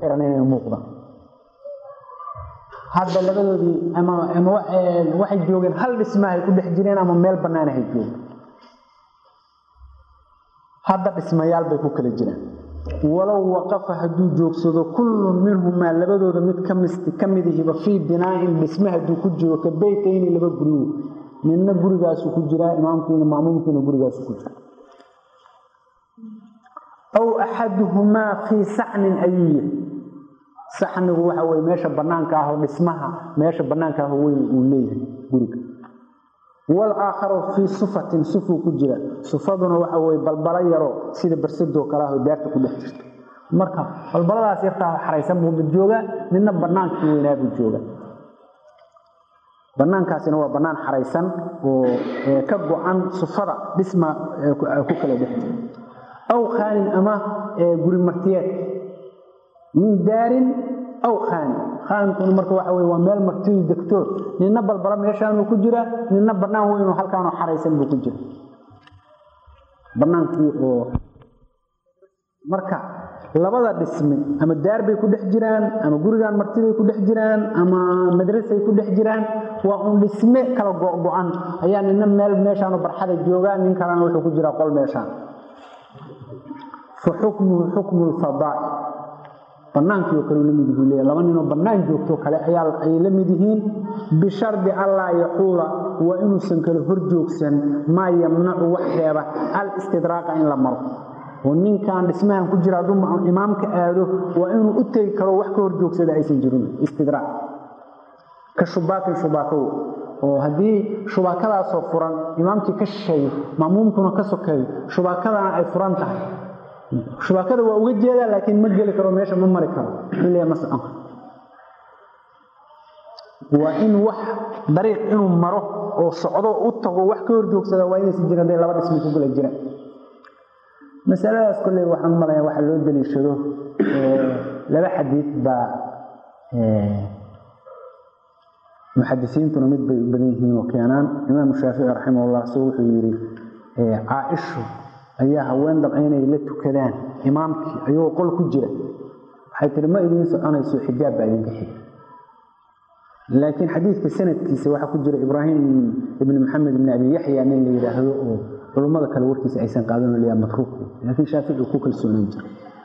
xiran inay muuqdaan hadda labadoodii ama ama waxay joogeen hal dhismahay ku dhex jireen ama meel bannaanahay joogeen hadda dhismayaal bay ku kala jiraan walow waqafa hadduu joogsado kullun minhumaa labadooda mid ka midihiba fii binaain dhisme hadduu ku jiro ka beytayni laba gurigo midna gurigaasu ku jiraa imaamkiina maamuumkiina gurigaasu ku jira aw axaduhumaa fii sacnin ayuu yihi saxnigu waxa weye meesha banaanka ahoo dhismaha meesha banaanka aho weyn uu leeyahay guriga walaakharu fii sufatin sufuu ku jira sufaduna waxa weye balbalo yaroo sida barsadoo kale ahoo daarta ku dhex jirta marka balbaladaas yartaa xaraysan buu mid joogaa midna banaankii weynaabuu jooga banaankaasina waa banaan xaraysan oo ka go-an sufada dhisma ku kala dhex jira aw khaanin ama guri martiyeed min daarin aw khaanin khaankuna marka waxa wey waa meel martiyu degtood nina balbala meeshaanuu ku jira nina banaan weynoo halkaanoo xaraysan buu ku jira banaankii oo marka labada dhisme ama daar bay ku dhex jiraan ama gurigan martiday ku dhex jiraan ama madrasay ku dhex jiraan waa un dhisme kala go-go-an ayaa nina meel meeshaanu barxada joogaa nin kalena wuxuu ku jiraa qol meeshaan fa xukmuhu xukmu lfadaa'i banaankii oo kale la mid yihiin leeya laba ninoo bannaan joogtoo kale ayaa ay la mid yihiin bishardi allaa yaxuula waa inuusan kale hor joogsan maa yamnacu wax reeba al istidraaqa in la maro oo ninkan dhismahan ku jira hadduu imaamka aado waa inuu u tegi karo wax ka hor joogsada aysan jirin istidraac ka shubaakin shubaakow oo haddii shubaakadaasoo furan imaamkii ka shisheeyo maamuumkuna ka sokeeyo shubaakadana ay furan tahay shubaakada waa uga jeedaa laakiin ma geli karo meesha ma mari karo xilliga ma socon waa in wax dariiq inuu maro oo socdo u tago wax ka hor joogsada waa inaysan jirin hadday laba dhismi ku gala jiraan masaladaas kolley waxaan malaya waxa loo daliishado laba xadiid baa muxadisiintuna mid bay u badan yihiin oo keenaan imaamu shaafici raximahullah so wuxuu yidhi caaishu ayaa haween dabca inay la tukadaan imaamkii ayagoo qol ku jira waxay tihi ma idiin soconayso xijaab baa idinka xiga laakiin xadiidka sanadkiisa waxaa ku jira ibraahim ibni maxamed ibni abi yaxya nin la yidhaahdo oo culummada kale warkiisa aysan qaadan laya matruuk laakiin shaafici ku kalsoonaan jira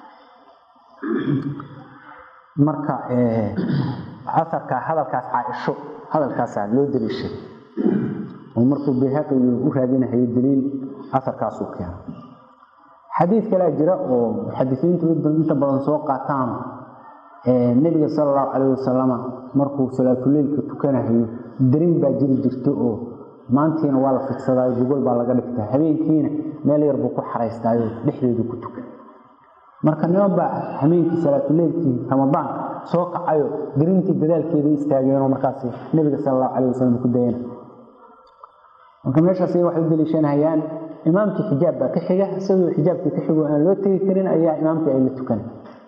marka aarka hadalkaas caaisho hadalkaasaa loo daliishay oo markuu bayhaqi u raadinahayo daliil aarkaasuu keena xadiid kalea jira oo muxadisiintu inta badan soo qaataan nebiga sala allahu calayh wasalama markuu salaatuleylka tukanahayo darin baa jiri jirta oo maantiina waa la fidsadaayo gogol baa laga dhigtaa habeenkiina meel yar buu ku xaraystaayo dhexdeedu ku tukan marka niman baa habeenkii salaatuleylkii ramadaan soo kacayo darintii dadaalkeeda istaageenoo markaas nebiga sala allahu calayh wasalam ku dayana marka meeshaas waxay u daliishanayaan imaamkii xijaab baa ka xiga isagoo xijaabkii ka xigo aan loo tegi karin ayaa imaamkii ay la tukan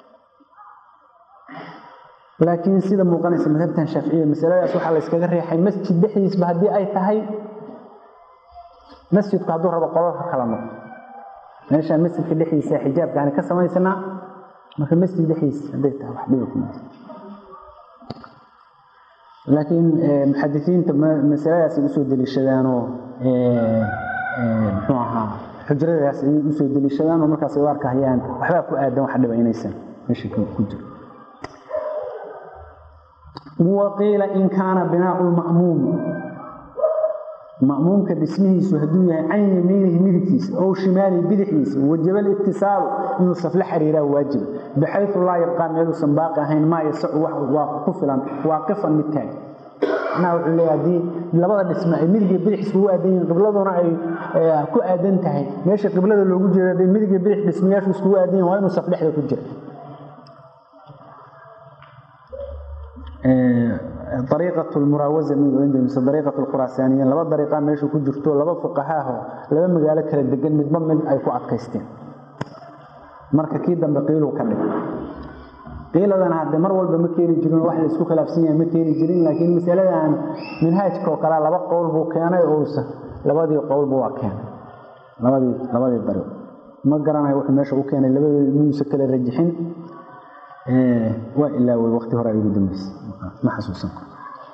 laakiin sida muuqanaysa madhabtan shaaficiya masaladaas waxaa la yskaga reexay masjid dhexdiisba haddii ay tahay masjidku hadduu rabo qololka kala noqo meeshaan masjidka dhexdiisa xijaabkaani ka samaysanaa marka masjid dhexdiisa hadday tahay wax dhiba kuma laakiin muxadisiinta masaladaas ay usoo deliishadaanoo muxuu ahaa xujradaas ayay usoo deliishadaan oo markaas ay u arkahayaan waxbaa ku aadan wax dhiba inaysan meesha ku jiro waqiila in kaana binaau lma'muum ma'muumka dhismihiisu hadduu yahay can yamiinihi midigtiisa ow shimaalihi bidixdiisa wajaba litisaalu inuu safle xiriiraa waajiba baxayu laa yabqaa meeluusan baaqi ahayn maa yasacu waa ku filan waaqifan mid taag macnaha wuxuu leeya haddii labada dhisme ay midigiyo bidix iskugu aadan yihiin qibladuna ay ku aadan tahay meesha qiblada loogu jeeda hadday midigiyo bidix dhismayaashu iskugu aadan yihin waa inuu saf dhexda ku jira ariiqat lmuraawaza mise ariiqat lkhuraasaaniyiin laba dariiqa meesha ku jirto laba fuqahaaho laba magaalo kala degan midba mid ay ku adkaysteen marka kii dambe qiiluu ka dhig qiiladana hadde mar walba ma keeni jirin wax la isku khilaafsan yahay ma keeni jirin laakiin masaladan minhaajka oo kale laba qowl buu keenay ousa labadii qowlba waa keenay labadii labadii dariiq ma garanayo wuxuu meesha u keenay labadooda inuusa kala rajixin waa ilaaway waqti hore ay ugu dambeysay ma xasuusan karo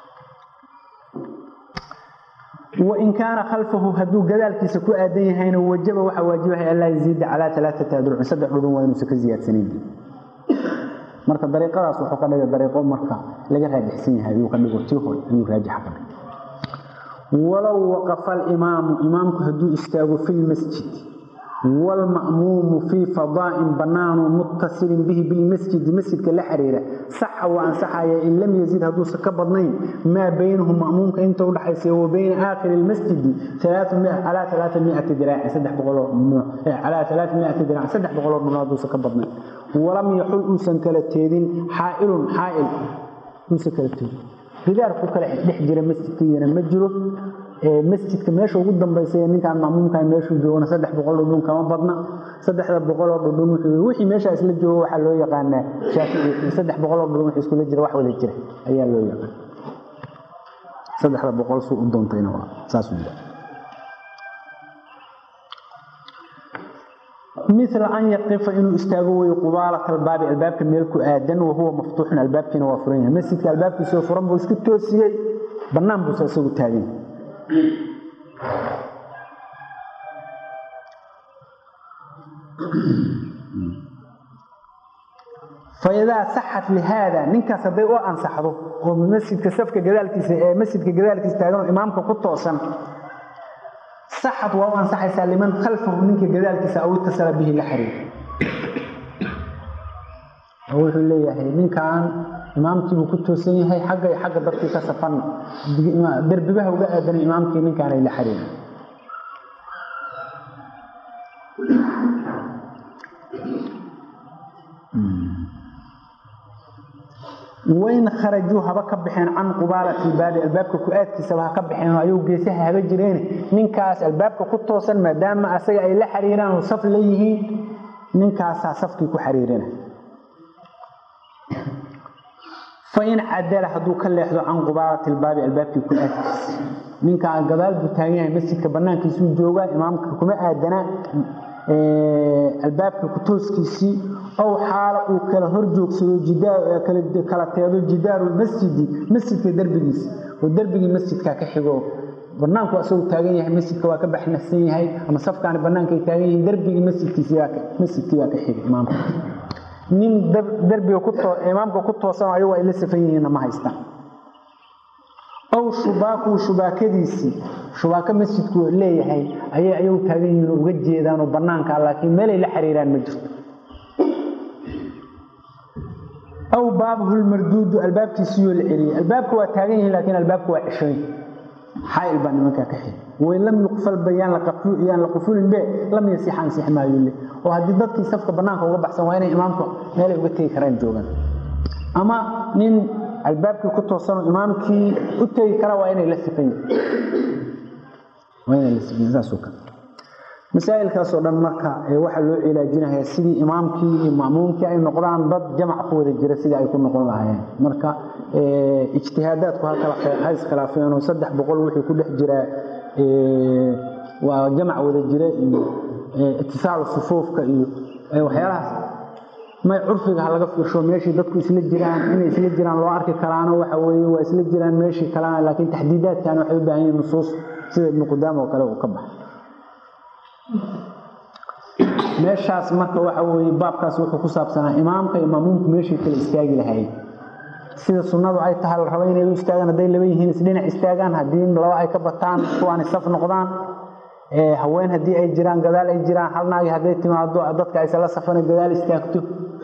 wain kaana khalfahu hadduu gadaalkiisa ku aadan yahayna wajaba waxaa waajibahay an laa yaziida calaa alaaata adrucin saddex dhudhun waa inuusan ka ziyaadsanayn marka dariiqadaas wuxuu ka dhigay dariiqo marka laga raajixsan yahay ayuu ka dhigo tii hore ayuu raajixa ka dhigay walow waqafa alimaamu imaamku hadduu istaago fi lmasjid waalma'muumu fii fadaa'in bannaanu muttasilin bihi bilmasjidi masjidka la xiriira saxa waa ansaxaya in lam yazid hadduusan ka badnayn maa baynahu ma'muumka inta udhaxaysa wa bayna aakhiri lmasjidi calaa alaaamiati diraaci saddex boqoloo calaa alaaamiati diraaci saddex boqoloo dhun hadduusan ka badnayn walam yaxul uusan kala teedin xaa'ilun xaa'il uusan kala teedin gidaarku kale dhex jira masjidkayana ma jiro masjidka meesha ugu dambaysa ninkaan mamuumka meeshuu joogana saddex boqol dhudhun kama badna saddexda boqoloo dhudhun wuxuu wixii meeshaas la joogo waxaa loo yaqaanaa shaafici saddex boqoloo dhudhun wixii iskula jira wax wada jira ayaa loo yaqaan saddexda boqol suu u doontayna waa saasuu yidhaha mila an yaqifa inuu istaago weyo qubaalata albaabi albaabka meel ku aadan wahuwa maftuuxun albaabkiina waa furan yahay masjidka albaabkiisoo furan buu isku toosiyey bannaan buusa isagu taagan faidaa saxat lihaada ninkaas hadday u ansaxdo oo masjidka safka gadaalkiisa ee masjidka gadaalkiisa taaganoo imaamka ku toosan saxad waa u ansaxaysaa liman khalfahu ninka gadaalkiisa aw itasala bihi la xiriir wuxuu leeyahay ninkan imaamkiibuu ku toosan yahay xagga iyo xagga dadkii ka safan derbibaha uga aadan imaamkii ninkaanay la xiriirin wain kharajuu haba ka baxeen can qubaalati baabi albaabka ku-aadkiisaba ha ka baxeen ayuu geesaha haba jireen ninkaas albaabka ku toosan maadaama asaga ay la xiriiraan oo saf la yihiin ninkaasaa safkii ku xiriirina fain cadala hadduu ka leexdo can qubaalati lbaabi albaabkii ku-aadkiisa ninkaa gadaal buu taagan yahay masjidka banaankiisuu joogaa imaamka kuma aadana albaabka ku-tooskiisii ow xaala uu kala hor joogsado kala teedo jidaaru masjidi masjidka derbigiisa oo derbigii masjidka ka xigo banaanku isagu taagan yahay masjidka waa ka baxnahsan yahay ama safkaani bannaankay taagan yihiin derbigii masjidkii baa ka xiga imaamka nin derbiga imaamka ku toosan ayagu ay la safan yihiinna ma haystaan ow shubaaku shubaakadiisii shubaako masjidku leeyahay ayay ayagu taagan yihiin oo uga jeedaanoo bannaanka laakiin meelay la xiriiraan ma jirto aw baabuhu lmarduudu albaabkiisiyoo la celiyey albaabka waa taagan yihiin laakiin albaabka waa ceshooyin xaail baa nimankaa ka xiri wain lam yuqfalba yaan la qufulinbe lam yasix ansix maayo le oo haddii dadkii safka bannaanka uga baxsan waa inay imaamka meelay uga tegi karaan joogaan ama nin albaabkii ku toosanoo imaamkii u tegi kara waa inay la sifan yihiin masaailkaasoo dhan marka waxaa loo cilaajinayaa sidii imaamkii iyo ma'muumkii ay noqdaan dad jamac ku wada jira sidii ay ku noqon lahaayeen marka ijtihaadaadku ha iskhilaafeenoo saddex boqol wixii ku dhex jiraa waa jamac wada jira iyo itisaalu sufuufka iyo waxyaalahaas may curfiga ha laga fiirsho meeshii dadku isla jiraan inay isla jiraan loo arki karaano waxa weeye waa isla jiraan meeshii kalena laakiin taxdiidaadkan waxay u baahan yihiin nusuus sida ibnu qudaama oo kale uu ka baxay meeshaas marka waxa weye baabkaas wuxuu ku saabsanaa imaamka iyo maamuumku meeshay kala istaagi lahaayeen sida sunnadu ay tahay la rabo inay u istaagaan hadday laba yihiin isdhinac istaagaan haddii laba ay ka bataan kuwaani saf noqdaan haween haddii ay jiraan gadaal ay jiraan hal naagi hadday timaado dadka aysala safana gadaal istaagto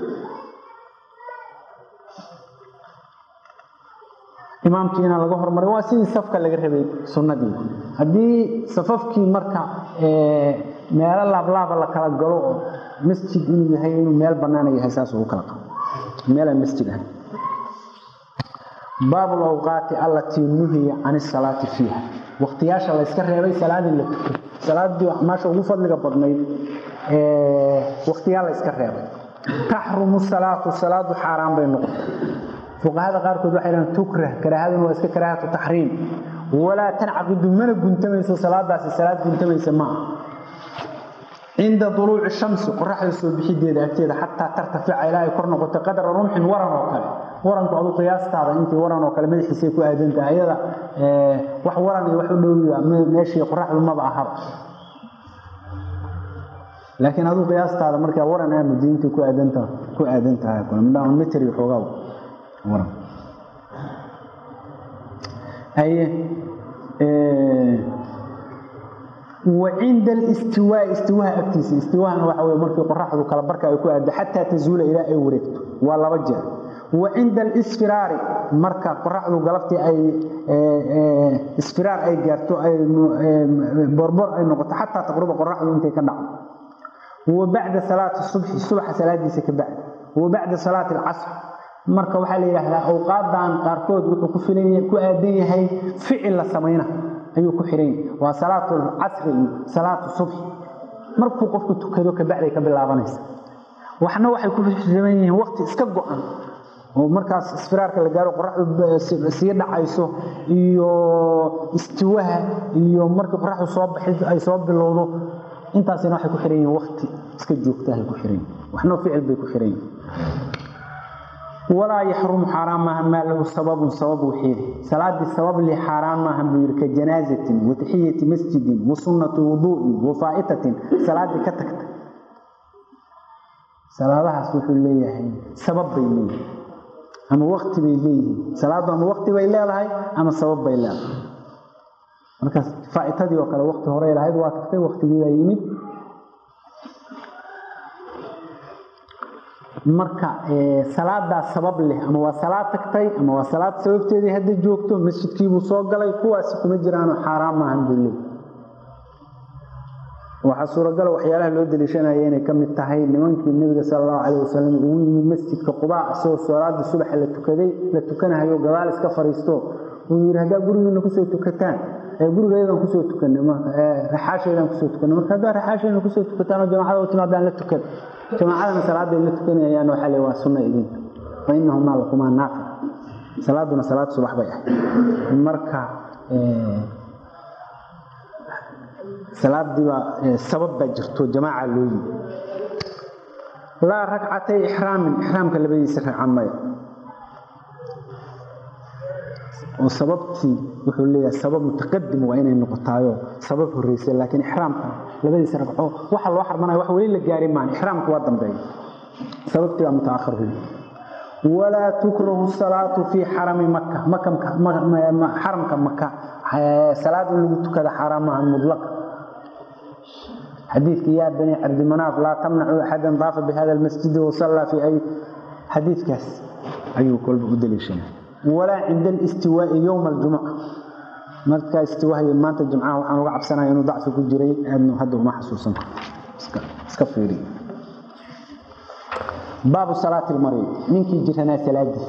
imaamkii inaan laga hormarin waa sidii safka laga rabay sunnadii haddii safafkii marka meelo laablaaba la kala galo oo masjid inuu yahay inuu meel banaana yahay saas ugu kala qabo meelaan masjid ahay baabu lawqaati allatii nuhiya can isalaati fiiha waqtiyaasha la yska reebay salaadii la tuko salaadii acmaasha ugu fadliga badnayd waqtiyaa la yska reebay taxrumu salaatu salaadu xaaraan bay noqotay fuqahada qaarkood waxay dhahaan tukrah karaahaduna waa iska karaahatu taxriim walaa tancaqidu mana guntamayso salaadaasi salaad guntamaysa maaha cinda duluuci shamsi qoraxda soo bixideeda agteeda xataa tartafica ilaa ay kor noqoto qadra rumxin waran oo kale waranku adu qiyaastaada intii waran oo kale madaxiisay ku aadantaha ayada wax waran iyo wax u dhowiya meeshii qoraxdu maba ahaba laakiin aduu qiyaastaada markaa waran aa madiinta ku aadanta ku aadan tahay kule mitri xoogaa waran aye wacinda alistiwaa istiwaha agtiisa istiwahana waxa wey markii qoraxdu kala barka ay ku aado xataa tazuula ilaa ay wareegto waa laba jeer wa cinda alisfiraari marka qoraxdu galabtii ay isfiraar ay gaarto ay borbor ay noqoto xataa taqruba qoraxdu intay ka dhacdo wa bacda salaati subxi subaxa salaadiisa ka bacdi wa bacda salaati alcasr marka waxaa la yidhaahdaa awqaadan qaarkood wuxuu ku filan ku aadan yahay ficil la samayna ayuu ku xihan yahay waa salaatu casri iyo salaatu subxi markuu qofku tukado kabacday ka bilaabanaysa waxna waxay ku xiran yihiin waqti iska go-an oo markaas isfiraarka la gaaro qoraxdu sii dhacayso iyo istiwaha iyo markii qoraxdu soo baxid ay soo bilowdo intaasina waxay ku xiran yihiin waqti iska joogtahay ku xiran yihin waxna ficil bay ku xiran yihin walaa yaxrumu xaaraan maaha maa lahu sababun sabab wixiidi salaadii sabab li xaaraan maaha buu yidhi ka janaazatin wa taxiyati masjidin wa sunnati wuduu'in wa faa'itatin salaadii ka tagta salaadahaas wuxuu leeyahay sabab bay leeyihin ama wakti bay leeyihiin salaaddu ama wakti bay leedahay ama sabab bay leedahay markaas faa'itadii oo kale wakti horey lahayd waa tagtay waktigii baa yimid marka salaadaa sabab leh ama waa salaad tagtay ama waa salaad sababteedii hadda joogto masjidkiibuu soo galay kuwaasi kuma jiraano xaaraan maahan buu leey waxaa suuragala waxyaalaha loo daliishanaya inay ka mid tahay nimankii nebiga sala allahu calayh wasalam ugu yimid masjidka qubaa isagoo salaadii subaxa la tukaday la tukanahayo gadaal iska fariisto uu yidhi haddaa gurigiina kusoo tukataan gurigeedan kusoo tukanay raxaasheedaan kusoo tukanay marka haddaa raxaasheedna kusoo tukataan oo jamacada u timaadaan la tukan jamaacadana salaaday la tukanayaan waxaa le waa sunna idinka fa inahumaa lakumaa naafic salaaduna salaad subax bay ahayd marka salaadiiba sabab baa jirto jamaaca loo yimi laa ragcatay ixraamin ixraamka labadiisa ragca maya oo sababtii wuxuu leeyahay sabab mutaqadim waa inay noqotaayo sabab horeysa laakiin ixraamka labadiisa ragco waxa loo xarmanaya wax weli la gaari maan ixraamku waa dambeeya sababtii baa mutaakhir wey walaa tukrahu salaatu fii xarami maka xaramka maka salaad in lagu tukada xaaraam maaha mudlaqa xadiidka yaa bani cabdimanaaf laa tamnacu axadan daafa bihada almasjidi wasallaa fi ay xadiidkaas ayuu kolba u daliishanay walaa cinda alistiwaai yowma aljumuca markaa istiwaahay maanta jimcaha waxaan uga cabsanaya inuu dacfi ku jiray aadnu hadda uma xasuusan karto iska fiiriy baabu salaati lmarid ninkii jiranaa salaadiis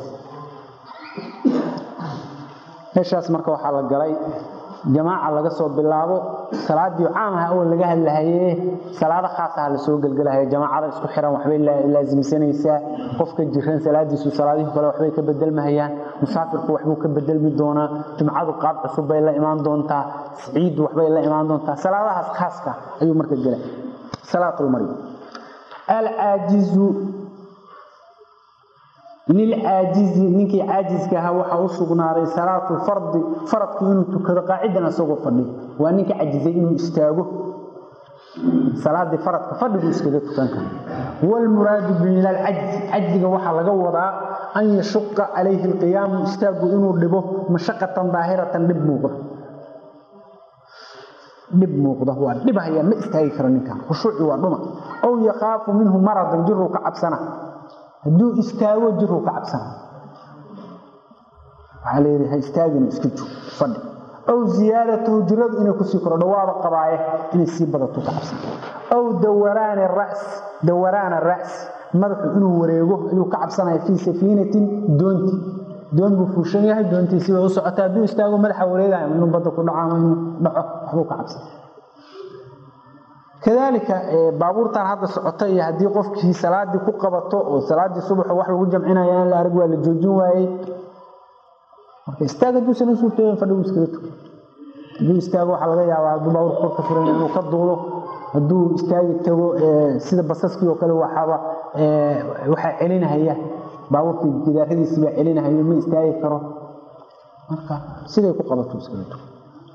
meeshaas marka waxaa la galay jamaaca laga soo bilaabo salaadii caam ah oo laga hadlahaye salaado khaas ah la soo gelgelahayo jamaacada isku xiran waxbay laasimsanaysaa qofka jiran salaadiisu salaadihii kale waxbay ka bedelmahayaan musaafirku waxbuu ka bedelmi doonaa jumcadu qaab cusub bay la imaan doontaa ciiddu waxbay la imaan doontaa salaadahaas khaaska ayuu marka gelay salaatulmari alcaajizu lilcaajizi ninkii caajiska ahaa waxaa u sugnaaday salaatu fardi faradku inuu tukado qaacidan isagoo fadhi waa ninka cajizay inuu istaago salaadii faradka fadhigu iskaga tukan kara wlmuraadu min alcajzi cajziga waxaa laga wadaa an yashuqa calayhi alqiyaamu istaagu inuu dhibo mashaqatan daahiratan dhib muuqda dhib muuqda waa dhibhaya ma istaagi karo ninkan khushuuci waa dhuma aw yakhaafu minhu maradan jiruu ka cabsana hadduu istaago jiruu ka cabsana waxaa layidhi ha istaagin iska joog fadhi aw ziyaadatahu jiradu inay kusii korodho waaba qabaaye inay sii badato ka cabsana aw dawaraani ras dawaraana ras madaxu inuu wareego ayuu ka cabsanaya fii safiinatin doonti doon buu fuushan yahay doontiisii bay u socota hadduu istaago madaxa wareegaya inuu badda ku dhaco ama inuu dhaco waxbuu ka cabsana kadaalika baabuurtan hadda socota iyo haddii qofkii salaadii ku qabato oo salaadii subaxo wax lagu jamcinaya in la arag waa la joojin waayey marka istaag hadduusan u suurtooyin fadhigu iskaga tuka hadduu istaago waxaa laga yaabaa hadduu baabuurka kor ka furan inuu ka duulo hadduu istaagi tago sida basaskii oo kale waxaaba waxaa celinahaya baabuurkii gidaaradiisii baa celinahayo ma istaagi karo marka siday ku qabato iskaga tuko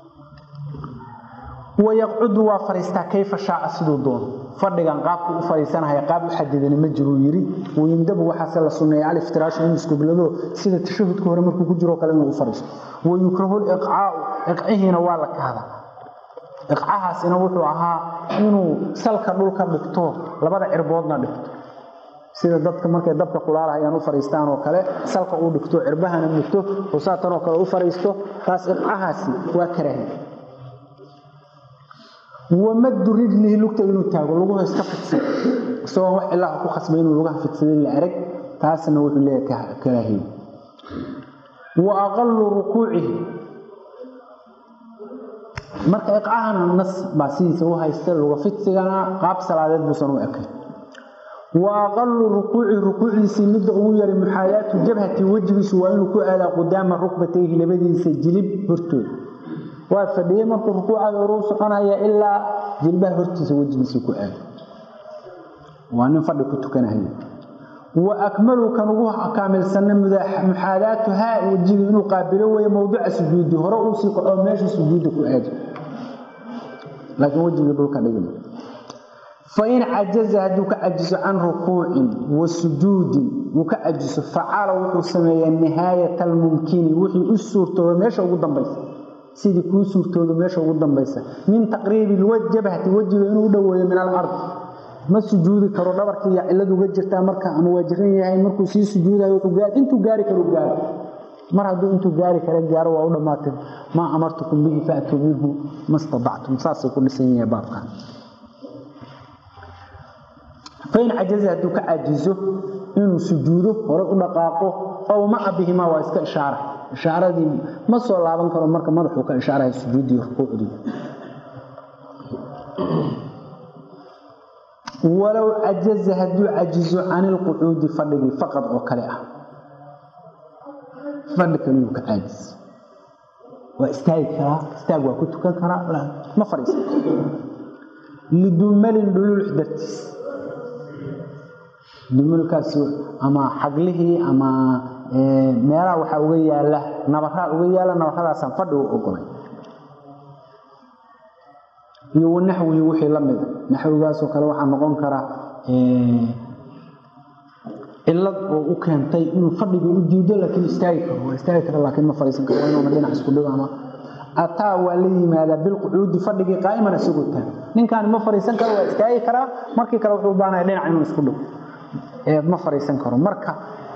wayaqcudu waa fadhiistaa kayfa shaaca siduu doono fadhigan qaabku u fadhiisanahaya qaab u xadidani ma jiruu yidhi wayumdabu waxaase la sunneeya aliftiraashu inuu iskubilado sida tashahudka hore markuu ku jiro kale inuu u fadhiisto wayukrahu liqcaau iqcihiina waa la kahda iqcahaasina wuxuu ahaa inuu salka dhulka dhigto labada cirboodna dhigto sida dadka markay dabka kulaalahayaan u fadhiistaan oo kale salka uu dhigto cirbahana mugto xusaatan oo kale u fadhiisto taas iqcahaasi waa karaahi wamadu rijlihi lugta inuu taago luguha iska fidsan isagoo wax ilaah ku khasbay inuu lugaha fidsaday la arag taasna wuxuu leeyahay karaahiye wa aqalu rukuucihi marka iqcahana nas baa sidiisa u haysta luga fidsigana qaab salaadeed buusan u ekay wa aqalu rukuuci rukuucdiisii midda ugu yaray muxaayaatu jabhati wejigiisu waa inuu ku aadaa qudaama rukbatayhi labadiisa jilib hortooda waa fadhiyey markuu rukuucada hore u soconaya ilaa jilbaha hortiisa wejigiisa ku aado waa nin fadhi ku tukanahaya wa akmalu kan ugu kaamilsanna muxaadaatuhaa wejiga inuu qaabilo weeye mowduca sujuudi hore uu sii kaco meesha sujuudda ku aado laakiin wejigii dhulka dhigma fain cajaza hadduu ka cajiso can rukuucin wa sujuudin wuu ka cajiso facala wuxuu sameeyaa nihaayat almumkini wixii u suurtooba meesha ugu dambaysa sidii kuu suurtooda meesha ugu dambaysa min taqriibi jabhati wejiga inuu u dhoweeyo min alard ma sujuudi karo dhabarkii iyo cilad uga jirtaa marka ama waa jiran yahay markuu sii sujuudayo intuu gaari karo gaaro mar hadduu intuu gaari kara gaaro waa u dhammaatay maa amartukum bihi faatuu minhu ma stadactum saasay ku dhisan yahay baabkan fain cajaza hadduu ka cajizo inuu sujuudo hore u dhaqaaqo ow maca bihimaa waa iska ishaara ishaaradii ma soo laaban karo marka madaxuu ka ishaaraya sujuuddii rukuucdii walow cajaza hadduu cajizo can ilqucuudi fadhigii faqad oo kale ah fadhi kaliyuu ka caajis waa istaagi karaa istaag waa ku tukan karaa ma fadhiisan lidumalin dhululux dartiis dumalkaas ama xaglihii ama meelaha waxaa uga yaala nabaraa uga yaala nabaradaasaan fadhi u ogolay iyo wanaxwihi wixii la mida naxwigaasoo kale waxaa noqon karaa cilad oo u keentay inuu fadhigii u diido laakiin istaagi karo waa istaagi kara laakiin ma fadhiisan karo waa inuuna dhinac isku dhigo ama ataa waa la yimaadaa bilqucuudi fadhigii qaa'iman isagoo taag ninkaani ma fadhiisan karo waa istaagi karaa markii kale wuxuu u baahanaya dhinac inuu isku dhigo ma fadhiisan karo marka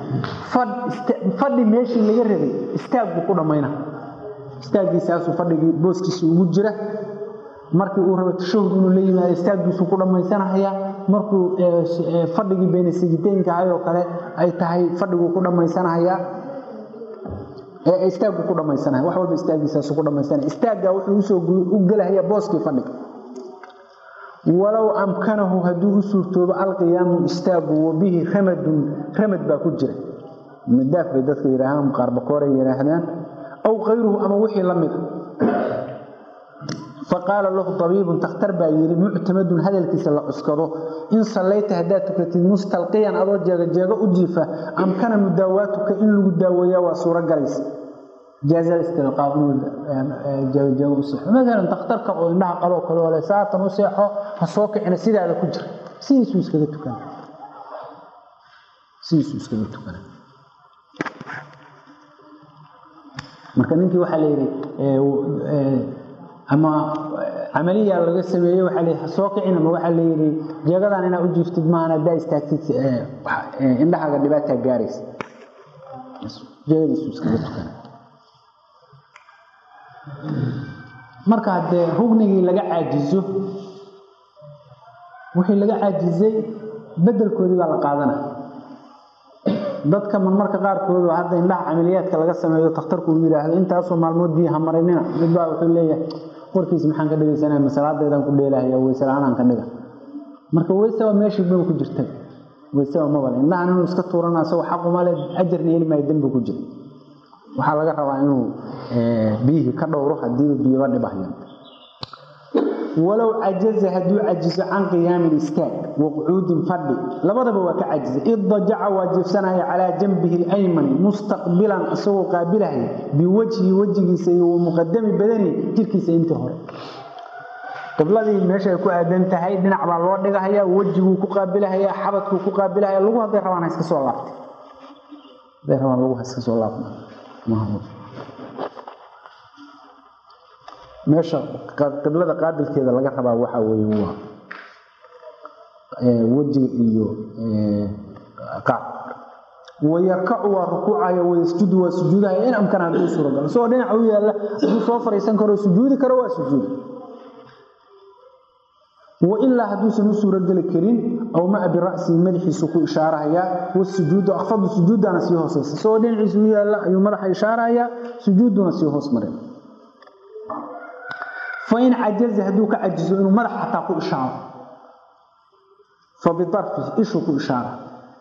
fadhi meeshii laga rabay istaag buu ku dhammayna istaaggiisaasuu fadhigii booskiisa ugu jira markii uu rabo tashahud inuu la yimaado istaaggiisuu ku dhammaysanahaya markuu fadhigii bayna sajiteynka ahay oo kale ay tahay fadhiguu ku dhammaysanahaya istaaggu ku dhammaysanaya wax walba istaaggiisaasu ku dhammaysanaya istaaggaa wuxuu usoo u gelahaya booskii fadhiga walow amkanahu hadduu u suurtoobo alqiyaamu istaagu wabihi ramadun ramad baa ku jira madaaf bay dadka yidhaahaan qaarbakooray yidhaahdaan aw kayruhu ama wixii la mid a faqaala lahu abiibun takhtar baa yidhi muctamadun hadalkiisa la cuskado in sallayta haddaad tukatid mustalqiyan adoo jeegajeego u jiifa amkana mudaawaatuka in lagu daaweeyaa waa suuro galaysa jeegajeego u seexo maalan takhtarka oo indhaha qaloo kale ole saatan u seexo ha soo kicina sidaada ku jira sidiisuu iskaga tukana sidiisuu iskaga tukana marka ninkii waxaa la yidhi ama camaliya laga sameeyey waxaa la soo kicin ama waxaa la yidhi jeegadan inaad u jiiftid maahan haddaa istaagtid indhahaaga dhibaataa gaaraysa jeegadiisu iskaga tukana marka haddee rugnigii laga caajizo wixii laga caajizay bedelkoodii baa la qaadana dadka marmarka qaarkood oo hadda indhaha camaliyaadka laga sameeyo takhtarku uu yidhaahdo intaasoo maalmood biyaha marinina midbaa wuxuu leeyahay warkiis maxaan ka dhigaysanaa masalaadeedaan ku dheelahaya weyse la-aanaan ka dhiga marka weyseba meeshii maba ku jirta weyseba mabale indhahan inuu iska tuurana isagoo xaqumale ajarna heli maayo dembi ku jira waxaa laga rabaa inuu biyihii ka dhowro hadiiba biyaba dhibahaya walow cajaza hadduu cajizo can qiyaamin istaag waqcuudin fadhi labadaba waa ka cajizay iddajaca waa jiifsanaya calaa janbihi alaymani mustaqbilan isagoo qaabilahaya biwajhi wejigiisa iyo wamuqadami badani jirkiisa intii hore qibladii meeshaay ku aadan tahay dhinac baa loo dhigahaya wejiguu ku qaabilahayaa xabadkuu ku qaabilahaya lagu hadday rabaan ha iska soo laabtay hadday rabaan lagu ha iska soo laabna meesha qiblada qaabilkeeda laga rabaa waxaa weeye waa wejiga iyo qaab wayarkacu waa rukuucaya wayasjudu waa sujuudaya in amkana hadduu suuragalo isagoo dhinaca u yaalla hadduu soo fariisan karo sujuudi karo waa sujuuda wailaa hadduusan u suurogeli karin aw maa bira'sihi madaxiisu ku ishaarahayaa wasujuudu akfadu sujuudana sii hooseysa isagoo dhinaciisa u yaalla ayuu madaxa ishaarahayaa sujuuduna sii hoos maray fain cajaza hadduu ka cajizo inuu madax xataa ku ishaaro fabiarfi ishuu ku ishaara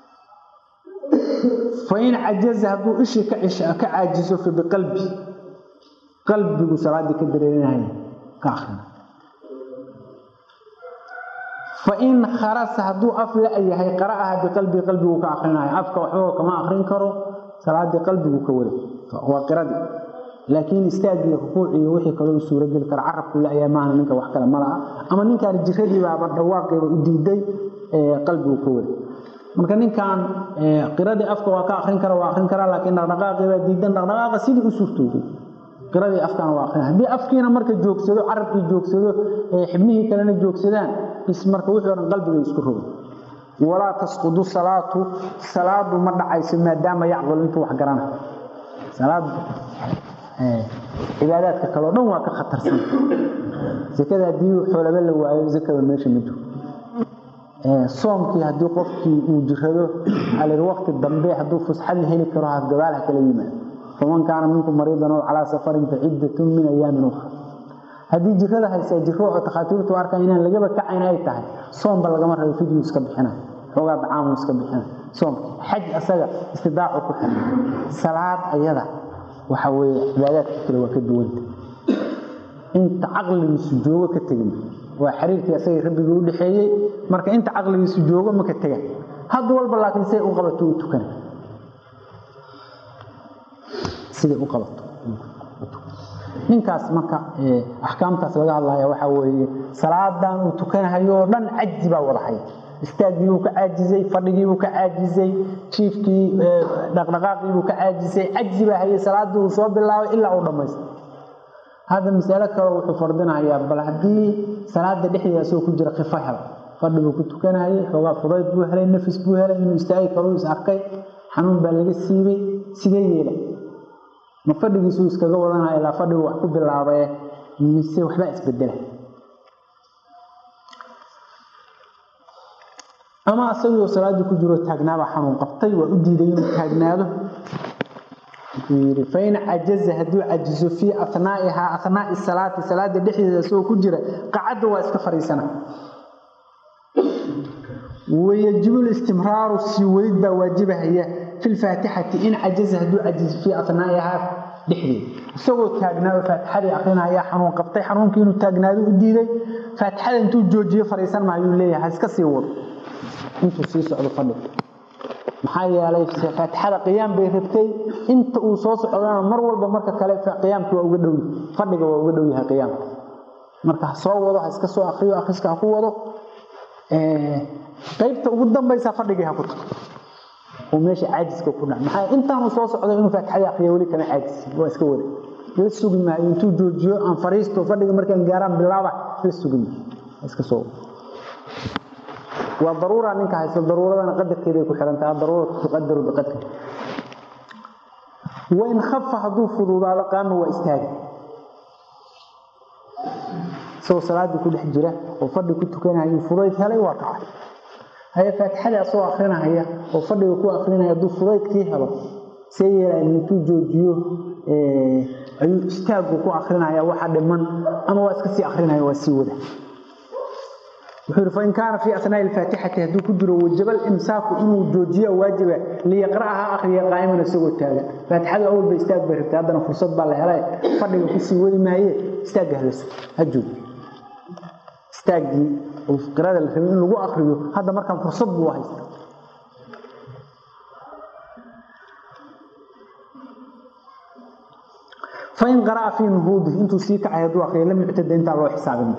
fain cajaza hadduu ishii ka caajizo fabiqalbi qalbigu salaaddii ka dareerinaya ka akrina fain kharasa hadduu af la-yahay qara'aha biqalbii qalbigu ka akrinaya afka waxba kama akrin karo salaaddii qalbigu ka wada waa qiradii laakiin istaagii rukuuciiyo wixii kaloo u suurogeli kara carabku la-yahay maaha ninka wax kale malaha ama ninkaan jiradii baaba dhawaaqeeba u diiday qalbigu ka wada marka ninkan qiradii afka waa ka akrin kara waa akrin karaa laakiin dhaqdhaqaaqibaa diidan dhaqdhaqaaqa sidii u suurtooday qiradii afkana waa akrin haddii afkiina marka joogsado carabkii joogsado xibnihii kalena joogsadaan bis marka wixii o dhan qalbigay isku rogay walaa tasqudu salaatu salaadu ma dhacayso maadaama yacqul intuu wax garana salaadu cibaadaadka kaleo dhan waa ka khatarsan sekada haddii xoolaba la waayo zakada meesha ma jiro soomkii haddii qofkii uu jirado alii waqti dambe hadduu fusxad la heli karo hasgabaal ha kala yimaado faman kaana minkum mariidan oo calaa safarin faciddatun min ayaamin ukhra haddii jirada haysaa jiro oo takhaatiirtu arkaan inaan lagaba kacayn ay tahay soomba lagama rabo fidyu iska bixina xoogaa dacaamu iska bixina soomkii xaj asaga istidaacu ku xiran salaad ayada waxa weeye cibaadaadka kale waa ka duwanta inta caqligiisu joogo ka tegin waa xiriirkii asagii rabbigii u dhexeeyey marka inta caqligiisu joogo maka tega had walba laakiin siday u qabato u tukana siday u qabato ninkaas marka axkaamtaas laga hadlaya waxaa weeye salaadan uu tukanahayo oo dhan cajzi baa wadahaya istaagiibuu ka caajizay fadhigiibuu ka caajizay jiifkii dhaqdhaqaaqiibuu ka caajisay cajzi baa hayay salaadii uu soo bilaabay ilaa uu dhammaystay hadda masalo kale wuxuu fardinayaa bal haddii salaada dhexdeeda asagoo ku jira kifo hel fadhi buu ku tukanayay xoogaa fudayd buu helay nafis buu helay inuu istaagi karo is arkay xanuun baa laga siibay sidee yeela ma fadhigiisuu iskaga wadanaya ilaa fadhigu wax ku bilaabae mise waxbaa isbedela ama asagoo salaaddii ku jiro taagnaabaa xanuun qabtay waa u diiday inuu taagnaado wuxuu yidhi fain cajaza hadduu cajizo fii anaa'ihaa anaa'i salaati salaada dhexdeeda isagoo ku jira qacadda waa iska fadhiisana wayajibu listimraaru sii wadid baa waajibahaya fi lfaatixati in cajaza hadduu cajizo fii anaa'ihaa dhexdeeda isagoo taagnaayo faatixadii akrinaya xanuun qabtay xanuunkii inuu taagnaado u diiday faatixada intuu joojiyo fadhiisan maayuu leeyahay ha iska sii wado intuu sii socdo fadhiga maxaa yeelay faatixada qiyaam bay rabtay inta uu soo socdana mar walba marka kale qiyaamki waa uga dhow fadhiga waa uga dhow yahay qiyaamka marka ha soo wado ha iska soo akriyo akriska ha ku wado qaybta ugu dambaysa fadhigii ha ku tago oo meesha caajiska ku dhac maxaa intaanu soo socdo inuu faatixadii akriyo weli kama caajisi waa iska wada la sugi maayo intuu joojiyo aan fariisto fadhiga markaan gaaraan bilaaba la sugi maayo iska soo waa daruura ninka haysto daruuradana qadarkeeday ku xirantaha daruuratu tuqadaru biqadri wain khafa hadduu fuduudaado qaama waa istaagi isagoo salaaddii ku dhex jira oo fadhi ku tukanayo fudayd helay waa kacay haye faatixadii asagoo akrinahaya oo fadhiga ku akrinaya hadduu fudaydkii helo see yeelaya intuu joojiyo ayuu istaagu ku akrinaya waxa dhiman ama waa iska sii akrinaya waa sii wada wuxuu yidhi fain kaana fii asnaa'i alfaatixati hadduu ku jiro wajaba alimsaaku inuu joojiyo waajiba liyaqra'aha akhriya qaa'iman isagoo taagan faatixadu awal ba istaag bay rabtay haddana fursad baa la helay fadhiga kusii wadi maaye istaagga halaso ha joogi istaagii oo qirada la rabay in lagu akriyo hadda markaan fursad buu haysta fain qaraa fii nuhuudi intuu sii kacay hadduu akriyo lam yuctada intaan loo xisaabin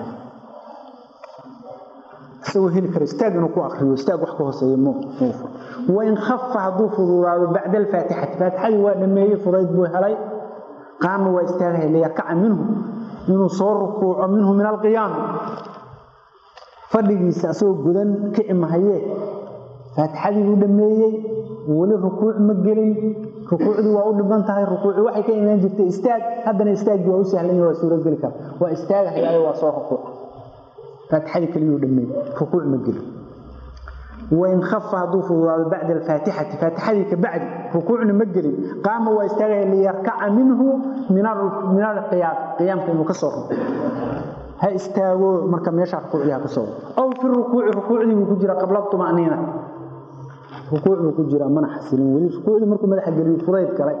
isagoo heli karo istaag inuu ku akriyo istaag wax ka hooseeya muufa wain khafa hadduu fududaado bacda alfaatixati faatixadii waa dhameeyey fudayd buu helay qaama waa istaagaya liyarkaca minhu inuu soo rukuuco minhu min alqiyaami fadhigiisa asagoo gudan kici mahayee faatixadii buu dhameeyey weli rukuuc ma gelin rukuucdii waa u dhiban tahay rukuuci waxay ka imaan jirtay istaag haddana istaaggii waa u sahlanya waa suurogeli kara waa istaagahayaayo waa soo rukuuca faatixadii keliyuu dhameeyey rukuuc ma gelin wain khafa hadduu fududaado bacda alfaatixati faatixadii ka bacdi rukuucna ma gelin qaama waa istaagaya liyarkaca minhu min alqiyaam qiyaamka inuu ka soo ruko ha istaago marka meesha rukuucdii ha ka soo aw fi rukuuci rukuucdii buu ku jira qabla tumaniina rukuuc buu ku jira mana xasilin weli rukuucdii markuu madaxa geliyo fudayd galay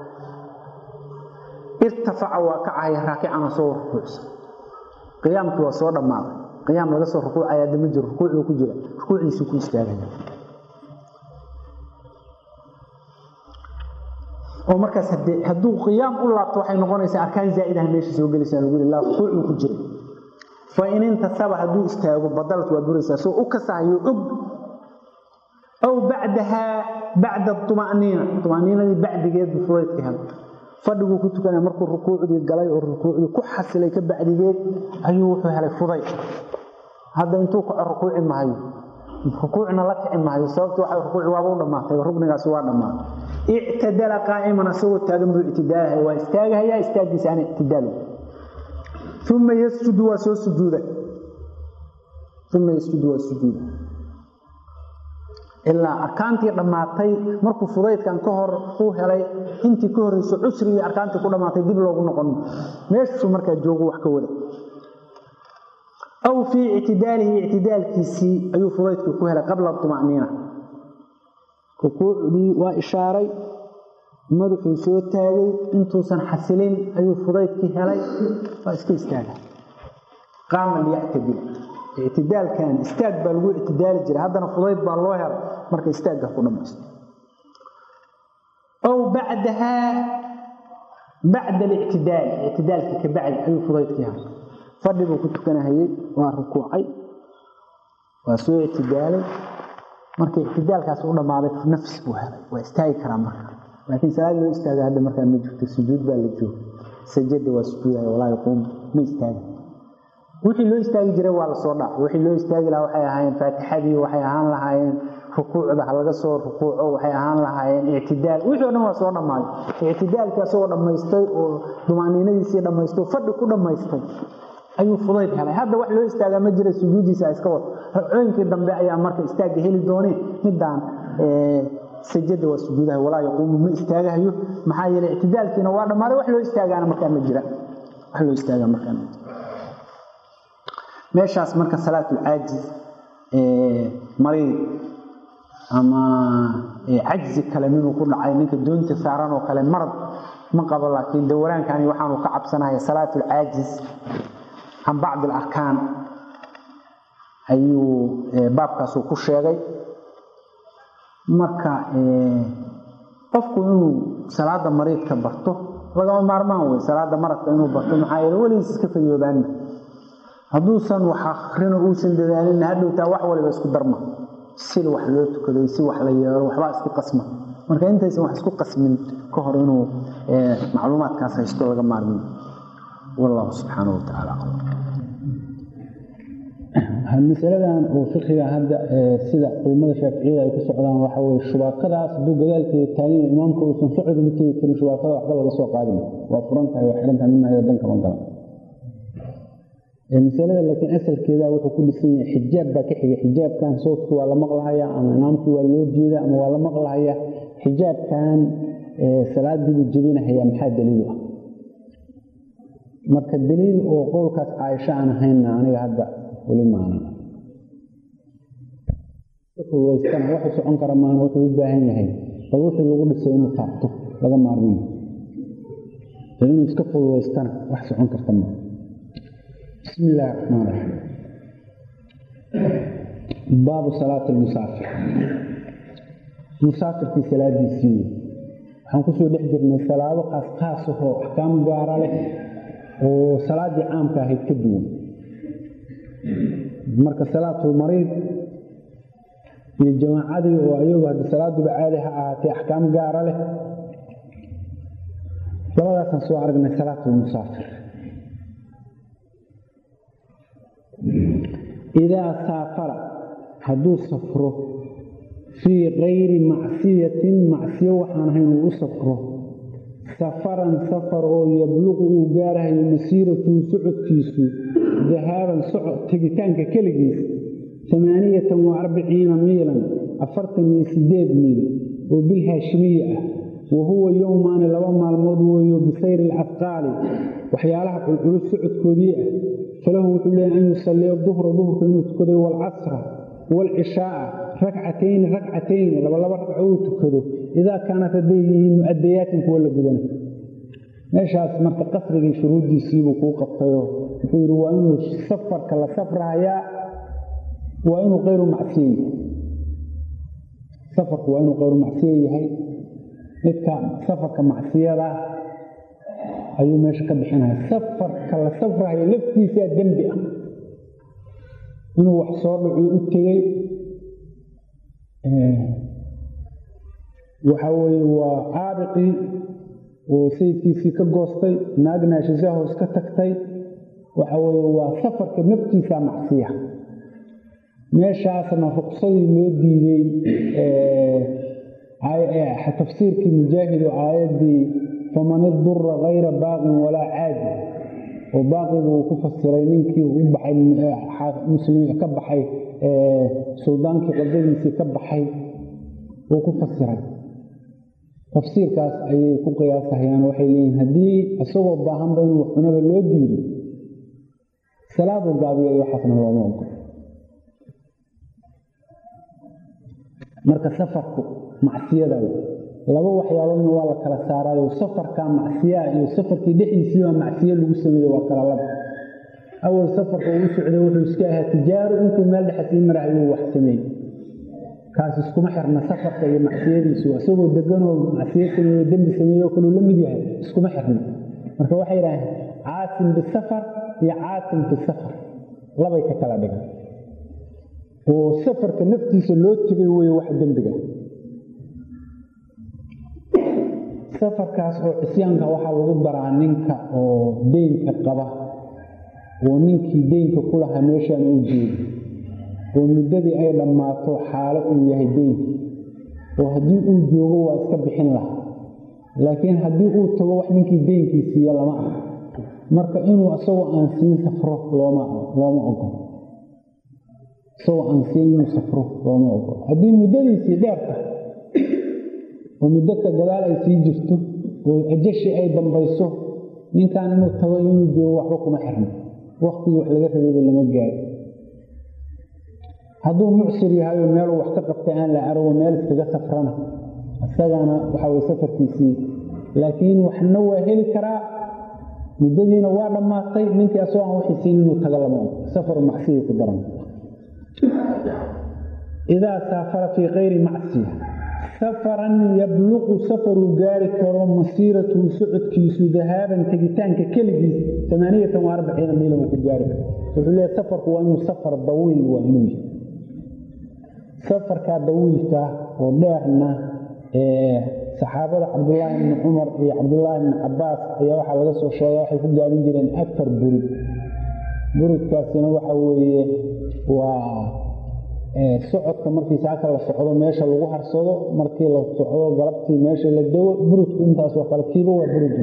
irtafaca waa kacaya raakicana soo rukuucsan qiyaamkii waa soo dhammaaday qiyaam laga soo rukuucaya hadda ma jiro rukuuc buu ku jira rukuucdiisuu ku istaagaya oo markaas hadduu qiyaam u laabto waxay noqonaysaa arkaan zaa'idaha meesha soo gelaysaa lagu yidhi laa rukuuc buu ku jira fa in intasaba hadduu istaago badalad waa buraysaa soo u kasahayo og aw bacdahaa bacda tumaniina tumaniinadii bacdigeed buu fudaydka helay fadhiguu ku tukanaya markuu rukuucdii galay oo rukuucdii ku xasilay ka bacdigeed ayuu wuxuu helay fudayd hadda intuu kaco rukuuci maayo rukuucna la kici maayo sababta waxa rukuuci waaba u dhammaatay rugnigaasi waa dhammaatay ictadala qaa'iman asagoo taagan buu ictidaalahaya waa istaagahaya istaaggiisa aan ictidaalo uma yasjudu waa soo sujuuda uma yasjudu waa sujuuda ilaa arkaantii dhammaatay markuu fudaydkan ka hor uu helay intii ka horeyso cusrigii arkaantii ku dhammaatay dib loogu noqon meeshuu markaa joogu wax ka wada aw fii ictidaalihi ictidaalkiisii ayuu fudaydkii ku helay qabla tumaniina rukuucdii waa ishaaray madaxuu soo taagay intuusan xasilin ayuu fudaydkii helay waa iska istaaga qaama liyactadil ictidaalkan istaag baa lagu ictidaali jiray haddana fudayd baa loo helay marka istaagga ku dhamaysto aw bacdahaa bacda alictidaali ictidaalkii ka bacdi ayuu fudaydkii helay fadhi buu ku tukanahayey waa rukuucay waa soo ictidaalay marka ictidaalkaas u dhammaaday nafs buu helay waa istaagi karaa marka laakiin salaad loo istaaga hadda markaa ma jirto sujuud baa la jooga sajada waa sujuudaya walaa yaquum ma istaaga wixii loo istaagi jiray waa lasoo dhaafay wixii loo istaagi lahaa waxay ahaayeen faatixadii waxay ahaan lahaayeen rukuucda ha laga soo rukuuco waxay ahaan lahaayeen ictidaal wixii o dhan waa soo dhammaaday ictidaalkii asagoo dhammaystay oo dumaaniinadiisii dhammaystay oo fadhi ku dhammaystay ayuu fudayd helay hadda wax loo istaagaa ma jira sujuudiisa iska wado ragcooyinkii dambe ayaa marka istaagga heli dooneen midaan sajada waa sujuudaha walaa yaquumu ma istaagahayo maxaa yeelay ictidaalkiina waa dhammaaday wax loo istaagaana markaa ma jira wax loo istaagaa markaa ma jira meeshaas marka salaatulcaajiz mariid ama cajzi kale minuu ku dhacay ninka doonta saaran oo kale marad ma qabo laakiin dawalaankani waxaanu ka cabsanaya salaatulcaajiz can bacdi alarkaan ayuu baabkaasuu ku sheegay marka qofku inuu salaada mariidka barto lagama maarmaan wey salaada maradka inuu barto maxaa yeele weligiis iska fayoobaanna hadduusan wax akrino uusan dadaalina hadhowtaa wax waliba isku darma si wax loo tukado si wax la yeelo waxbaa isku qasma marka intaysan wax isku qasmin ka hor inuu macluumaadkaas haysto laga maarmin wallahu subxaanahu watacaala masaladan oo fiqiga hadda sida culimmada shaaficiyada ay ku socdaan waxa weye shubaakadaas hadduu gadaalkeeda taagan imaamka uusan socod ma tegi karin shubaakada waxba laga soo qaadin waa furan tahay waa xiran tahay midna dan kama galan masalada laakiin asalkeeda wuxuu ku dhisan yahay xijaab baa ka xiga xijaabkan soodku waa la maqlahaya ama imaamkii waa loo jeeda ama waa la maqlahaya xijaabkan salaadiibuu jebinahaya maxaa daliilu ah marka daliil oo qowlkaas caaisho aan ahaynna aniga hadda weli maanan fududaystana waxu socon kara maan wuxuu u baahan yahay bal wixii lagu dhisay inuu taabto laga maarmin inuu iska fududaystana wax socon karta maa bismi illaahi raxmaan raxiim baabu salaati lmusaafir musaafirkii salaadiisii wey waxaan kusoo dhex jirnay salaado qaas qaas ahoo axkaam gaara leh oo salaaddii caamka ahayd ka duwan marka salaatulmariid iyo jamaacadii oo ayagu haddi salaaduba caadi ha ahaatee axkaam gaara leh labadaasaan soo aragnay salaatulmusaafir idaa saafara hadduu safro fii kayri macsiyatin macsiyo waxaan ahayn uu u safro safaran safar oo yabluqu uu gaarahayo masiiratuhu socodkiisu dahaaban socod tegitaanka keligiis amaaniyatan wa arbiciina miilan afartan iyo sideed miil oo bilhaashimiyi ah wa huwa yowmaani laba maalmood weeyo bisayri alcafqaali waxyaalaha culculus socodkoodii ah falahu wuxuu leeyahy an yusalliya duhra duhurka inuu tukaday waalcasra waalcishaaa rakcatayni rakcatayni labalaba ragco uu tukado idaa kaanat hadday yihiin mu'adayaatin kuwa la gudana meeshaas marka qasrigii shuruuddiisiibuu kuu qabtayo wuxuu yidhi waa inuu safarka la safrahayaa waa inuu kayru macsiye yahay safarku waa inuu kayru macsiye yahay midka safarka macsiyada ayuu meesha ka bixinaya safarka la safrahayo laftiisaa dembi ah inuu wax soo dhacuu u tegey waxa weeye waa caabiqii oo sayidkiisii ka goostay naagna shisahoos ka tagtay waxa weeye waa safarka naftiisa macsiya meeshaasna ruqsadii loo diiday tafsiirkii mujaahid oo aayaddii faman idura kayra baaqin walaa caadi oo baaqigu uu ku fasiray ninkii u baxay muslimiin ka baxay suldaankii qadadiisii ka baxay uu ku fasiray tafsiirkaas ayay ku qiyaasahayaan waxay leeyihin haddii isagoo baahanba inuu cunada loo diido salaadu gaabiyo iyo waxaasna looma ogol marka safarku macsiyada laba waxyaaloodna waa la kala saaraayo safarka macsiyaa iyo safarkii dhexdiisiibaa macsiye lagu sameeye waa kala laba awal safarka uu socday wuxuu iska ahaa tijaaro intuu meel dhexe sii marahayuu wax sameeyey kaas iskuma xirna safarka iyo macsiyadiisu isagoo deganoo macsiyo sameeyo dembi sameeyo kaluu la mid yahay iskuma xirna marka waxay yidhaaheen caasim bisafar iyo caasim bisafar labay ka kala dhigan oo safarka naftiisa loo tegay weeye wax dembiga safarkaas oo cisyaanka waxaa lagu daraa ninka oo deynka qaba oo ninkii deynka ku lahaa meeshaan uu jeedo oo muddadii ay dhammaato xaalo uu yahay deynkii oo haddii uu joogo waa iska bixin lahaa laakiin haddii uu tago wax ninkii deynkii siiya lama ah marka inuu isagoo aan siin safro looma looma ogolo isagoo aan siin inuu safro looma ogolo haddii muddadiisii dheer tahay oo muddadka gadaal ay sii jirto oo ajashii ay dambayso ninkan inuu tago inuu joogo waxba kuma xirno waktigii wax laga rabayba lama gaari hadduu mucsir yahayo meeluu wax ka qabtay aan la arago meel iskaga safrana isagana waxa way safarkiisii laakiin waxna waa heli karaa muddadiina waa dhammaatay ninkii asagoo aan waxii siin inuu tago lama og safaru macsiyay ku daran idaa saafara fii kayri macsiya safaran yabluqu safaruu gaari karo masiiratuhu socodkiisu dahaaban tegitaanka keligiis amaaniyatan wa arbaciina miila uu ku gaari karo wuxuu leeyahy safarku waa inuu safar dawiil waa inuu yahay safarkaa dawiilka oo dheerna saxaabada cabdullaahi bni cumar iyo cabdullaahi bni cabaas ayaa waxaa laga soo sheega waxay ku gaabin jireen afar burid buridkaasina waxa weeye waa socodka markii saaka la socdo meesha lagu harsado markii la socdo galabtii meesha la dawo burudku intaasoo kale kiiba waa burudun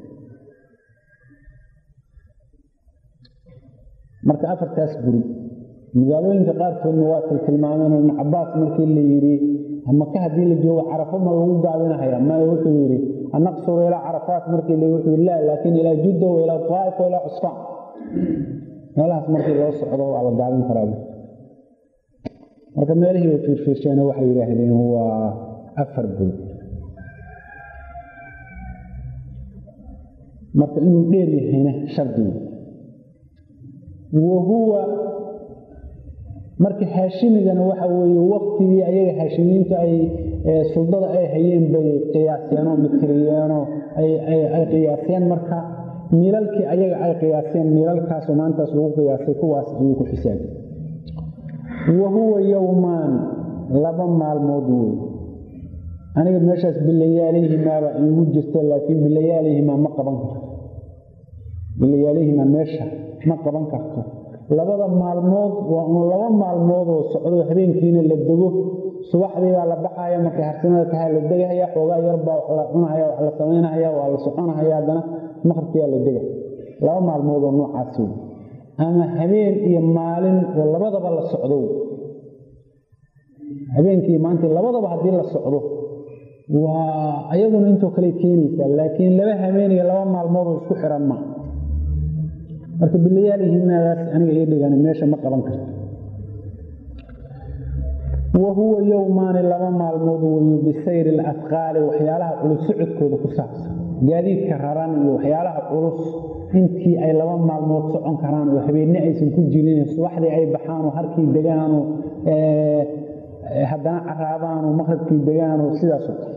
marka afartaas burud magaalooyinka qaarkoodna waa tiltilmaameen ibnu cabaas markii la yidhi maka haddii la joogo carafo ma lagu gaabinahaya maya wuxuu yidhi anaqsuru ilaa carafaat markii la wuxuu yidhi la laakiin ilaa judda wa ilaa taa'if wa ilaa cusfaan meelahaas markii loo socdo waa la gaabin karaa marka meelihii way fiirfiirsheena waxay yidhaahdeen waa afar bud marka inuu dheer yahayna shardigu wa huwa marka haashimigana waxa weeye waktigii ayaga haashimiintu ay suldada ay hayeen bay qiyaaseenoo mitiriyeenoo ay qiyaaseen marka miilalkii ayaga ay qiyaaseen miilalkaasoo maantaas lagu qiyaasay kuwaas ayuu ku xisaabay wa huwa yowmaan laba maalmood wey aniga meeshaas bilayaalihimaaba iigu jirta laakiin bilayaalihimaa ma qaban karto bilayaalihimaa meesha ma qaban karto labada maalmood waa un laba maalmoodoo socdo habeenkiina la dego subaxdii baa la baxaya markay harsimada tahay la degahaya xoogaa yarbaa wax la cunahaya wax la samaynahaya waa la soconahaya haddana maqribkiyaa la dega laba maalmoodoo noocaas wey ama habeen iyo maalin oo labadaba la socdo habeenkii maanta labadaba haddii la socdo waa ayaduna intoo kale keenaysaa laakiin laba habeen iyo laba maalmoodoo isku xiran ma marka bilayaalihimaadaas aniga ii dhigan meesha ma qaban karto wa huwa yowmaani laba maalmood weeye bisayri alafqaali waxyaalaha culus socodkooda ku saabsan gaadiidka raran iyo waxyaalaha culus intii ay laba maalmood socon karaan oo habeenne aysan ku jirin subaxdii ay baxaanoo harkii degaanoo haddana caraabaanoo maqribkii degaanoo sidaasoo kale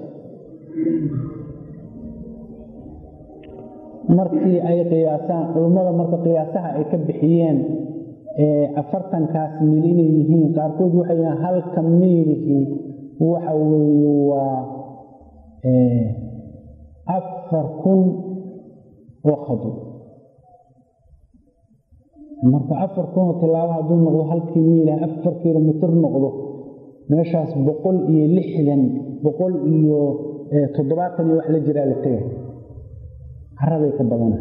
markii ay qiyaasaan culummada marka qiyaasaha ay ka bixiyeen afartankaas miil inay yihiin qaarkood waxay yihiin halka miilihii waxa weeye waa afar kun oo khado marka afar kun oo tilaabo hadduu noqdo halkii miilah afar kilomitr noqdo meeshaas boqol iyo lixdan boqol iyo toddobaatan iyo wax la jiraa la tegay caraday ka badana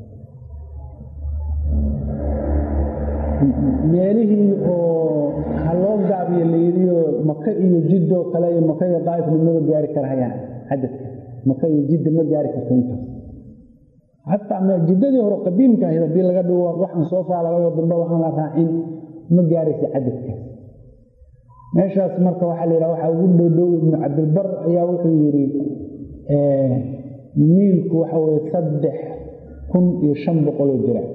meelihii oo ha loo gaabiyo layidhiyo maka iyo jiddoo kale iyo maka iyo daa'ifna maba gaari karahayaan cadadka maka iyo jidda ma gaari karto intaas xataa jiddadii hore qadiimka ahayd haddii laga dhigo waxaan soo faalalayo dambaba aan la raacin ma gaaraysa cadadkaas meeshaas marka waxaa la yidhaha waxaa ugu dhowdhow ibnu cabdilbar ayaa wuxuu yidhi miilku waxa weye saddex kun iyo shan boqoloo diraac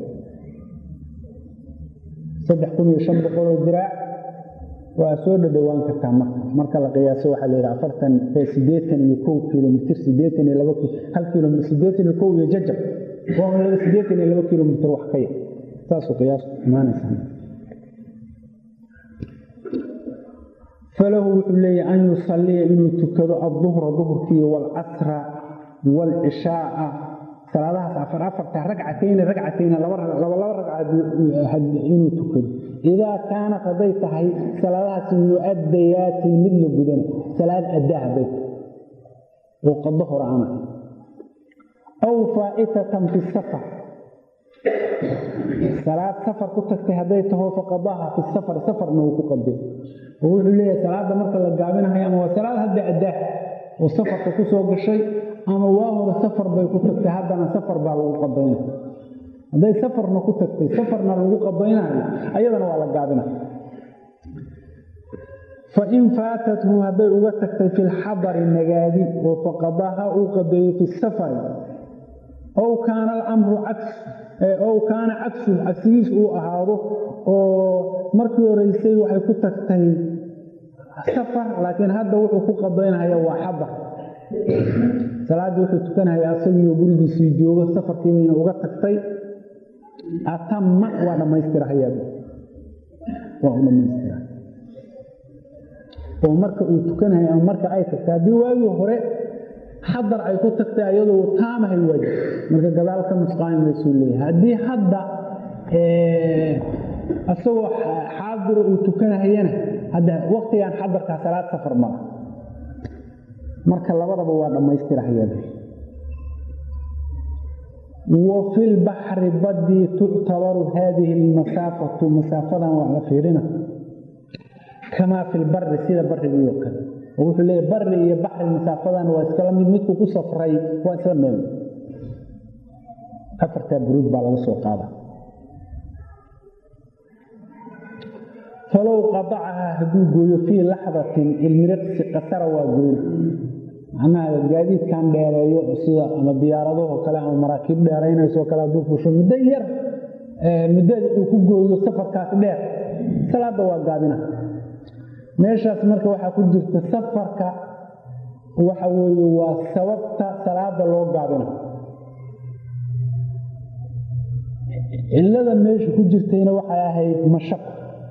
saddex kun iyo shan boqoloo diraac waa soo dhadhowaan kartaa marka marka la qiyaaso waxaa la yidhaha afartan siddeetan iyo kow kilomitr siddeetan iyo laba hal kilomit siddeetan iyo kow iyo jajab waa laba siddeetan iyo laba kilomitr wax ka yar saasuu qiyaas imaanaysaa falahu wuxuu leeyahy an yusalliya inuu tukado adduhra duhurkii waalcasra waalcishaaa salaadahaas afar afarta ragcatayni ragcatayni laba laba ragcaad inuu tukado idaa kaanat hadday tahay salaadahaasi mu'addayaatin mid la gudana salaad addaa hadday oo qado hore ana aw faa'itatan fi safar salaad safar ku tagtay hadday taho faqadaha fi safar safarna uu ku qaday oo wuxuu leeyahay salaada marka la gaabinahayo ama waa salaad hadda addaa oo safarka ku soo gashay ama waa hore safar bay ku tagtay haddana safar baa lagu qadaynaya hadday safarna ku tagtay safarna lagu qadaynayo ayadana waa la gaabinaya fain faatathu hadday uga tagtay fi lxadari nagaadi oo faqadaha uu qadeeyo fi safari ow kaana alamru caks ow kaana cagsu cagsigiis uu ahaado oo markii horeysay waxay ku tagtay safar laakiin hadda wuxuu ku qadaynahaya waa xadar salaaddii wuxuu tukanahaya asagiioo gurigiisii joogo safarkiibayna uga tagtay atama waa dhammaystirahayaa waa u dhammaystira oo marka uu tukanahay ama marka ay tagtay haddii waagii hore xadar ay ku tagtay ayadoo taamahay waajib marka gadaal ka nusqaami maysuu leeyahay haddii hadda isagoo xaadiro uu tukanahayana hadda waktigan xadarkaa salaad safar mala marka labadaba waa dhammaystirahayaa wa fi lbaxri badii tuctabaru haadihi lmasaafatu masaafadan waa la fiirina kamaa fi lbari sida barigii oo kale oo wuxuu leeyahy bari iyo baxri masaafadan waa iskala mid midku ku safray waa isla meel afartaa buruud baa laga soo qaada falow qadacahaa hadduu gooyo fii laxdatin ilmiriqsi qasara waa gooyn macnaha gaadiidkan dheereeyo sida ama diyaaradahoo kale ama maraakiib dheeraynayso kale hadduu fusho muddo yar muddada uu ku gooyo safarkaas dheer salaadda waa gaabina meeshaas marka waxaa ku jirta safarka waxa weeye waa sababta salaada loo gaabina cillada meesha ku jirtayna waxay ahayd mashaq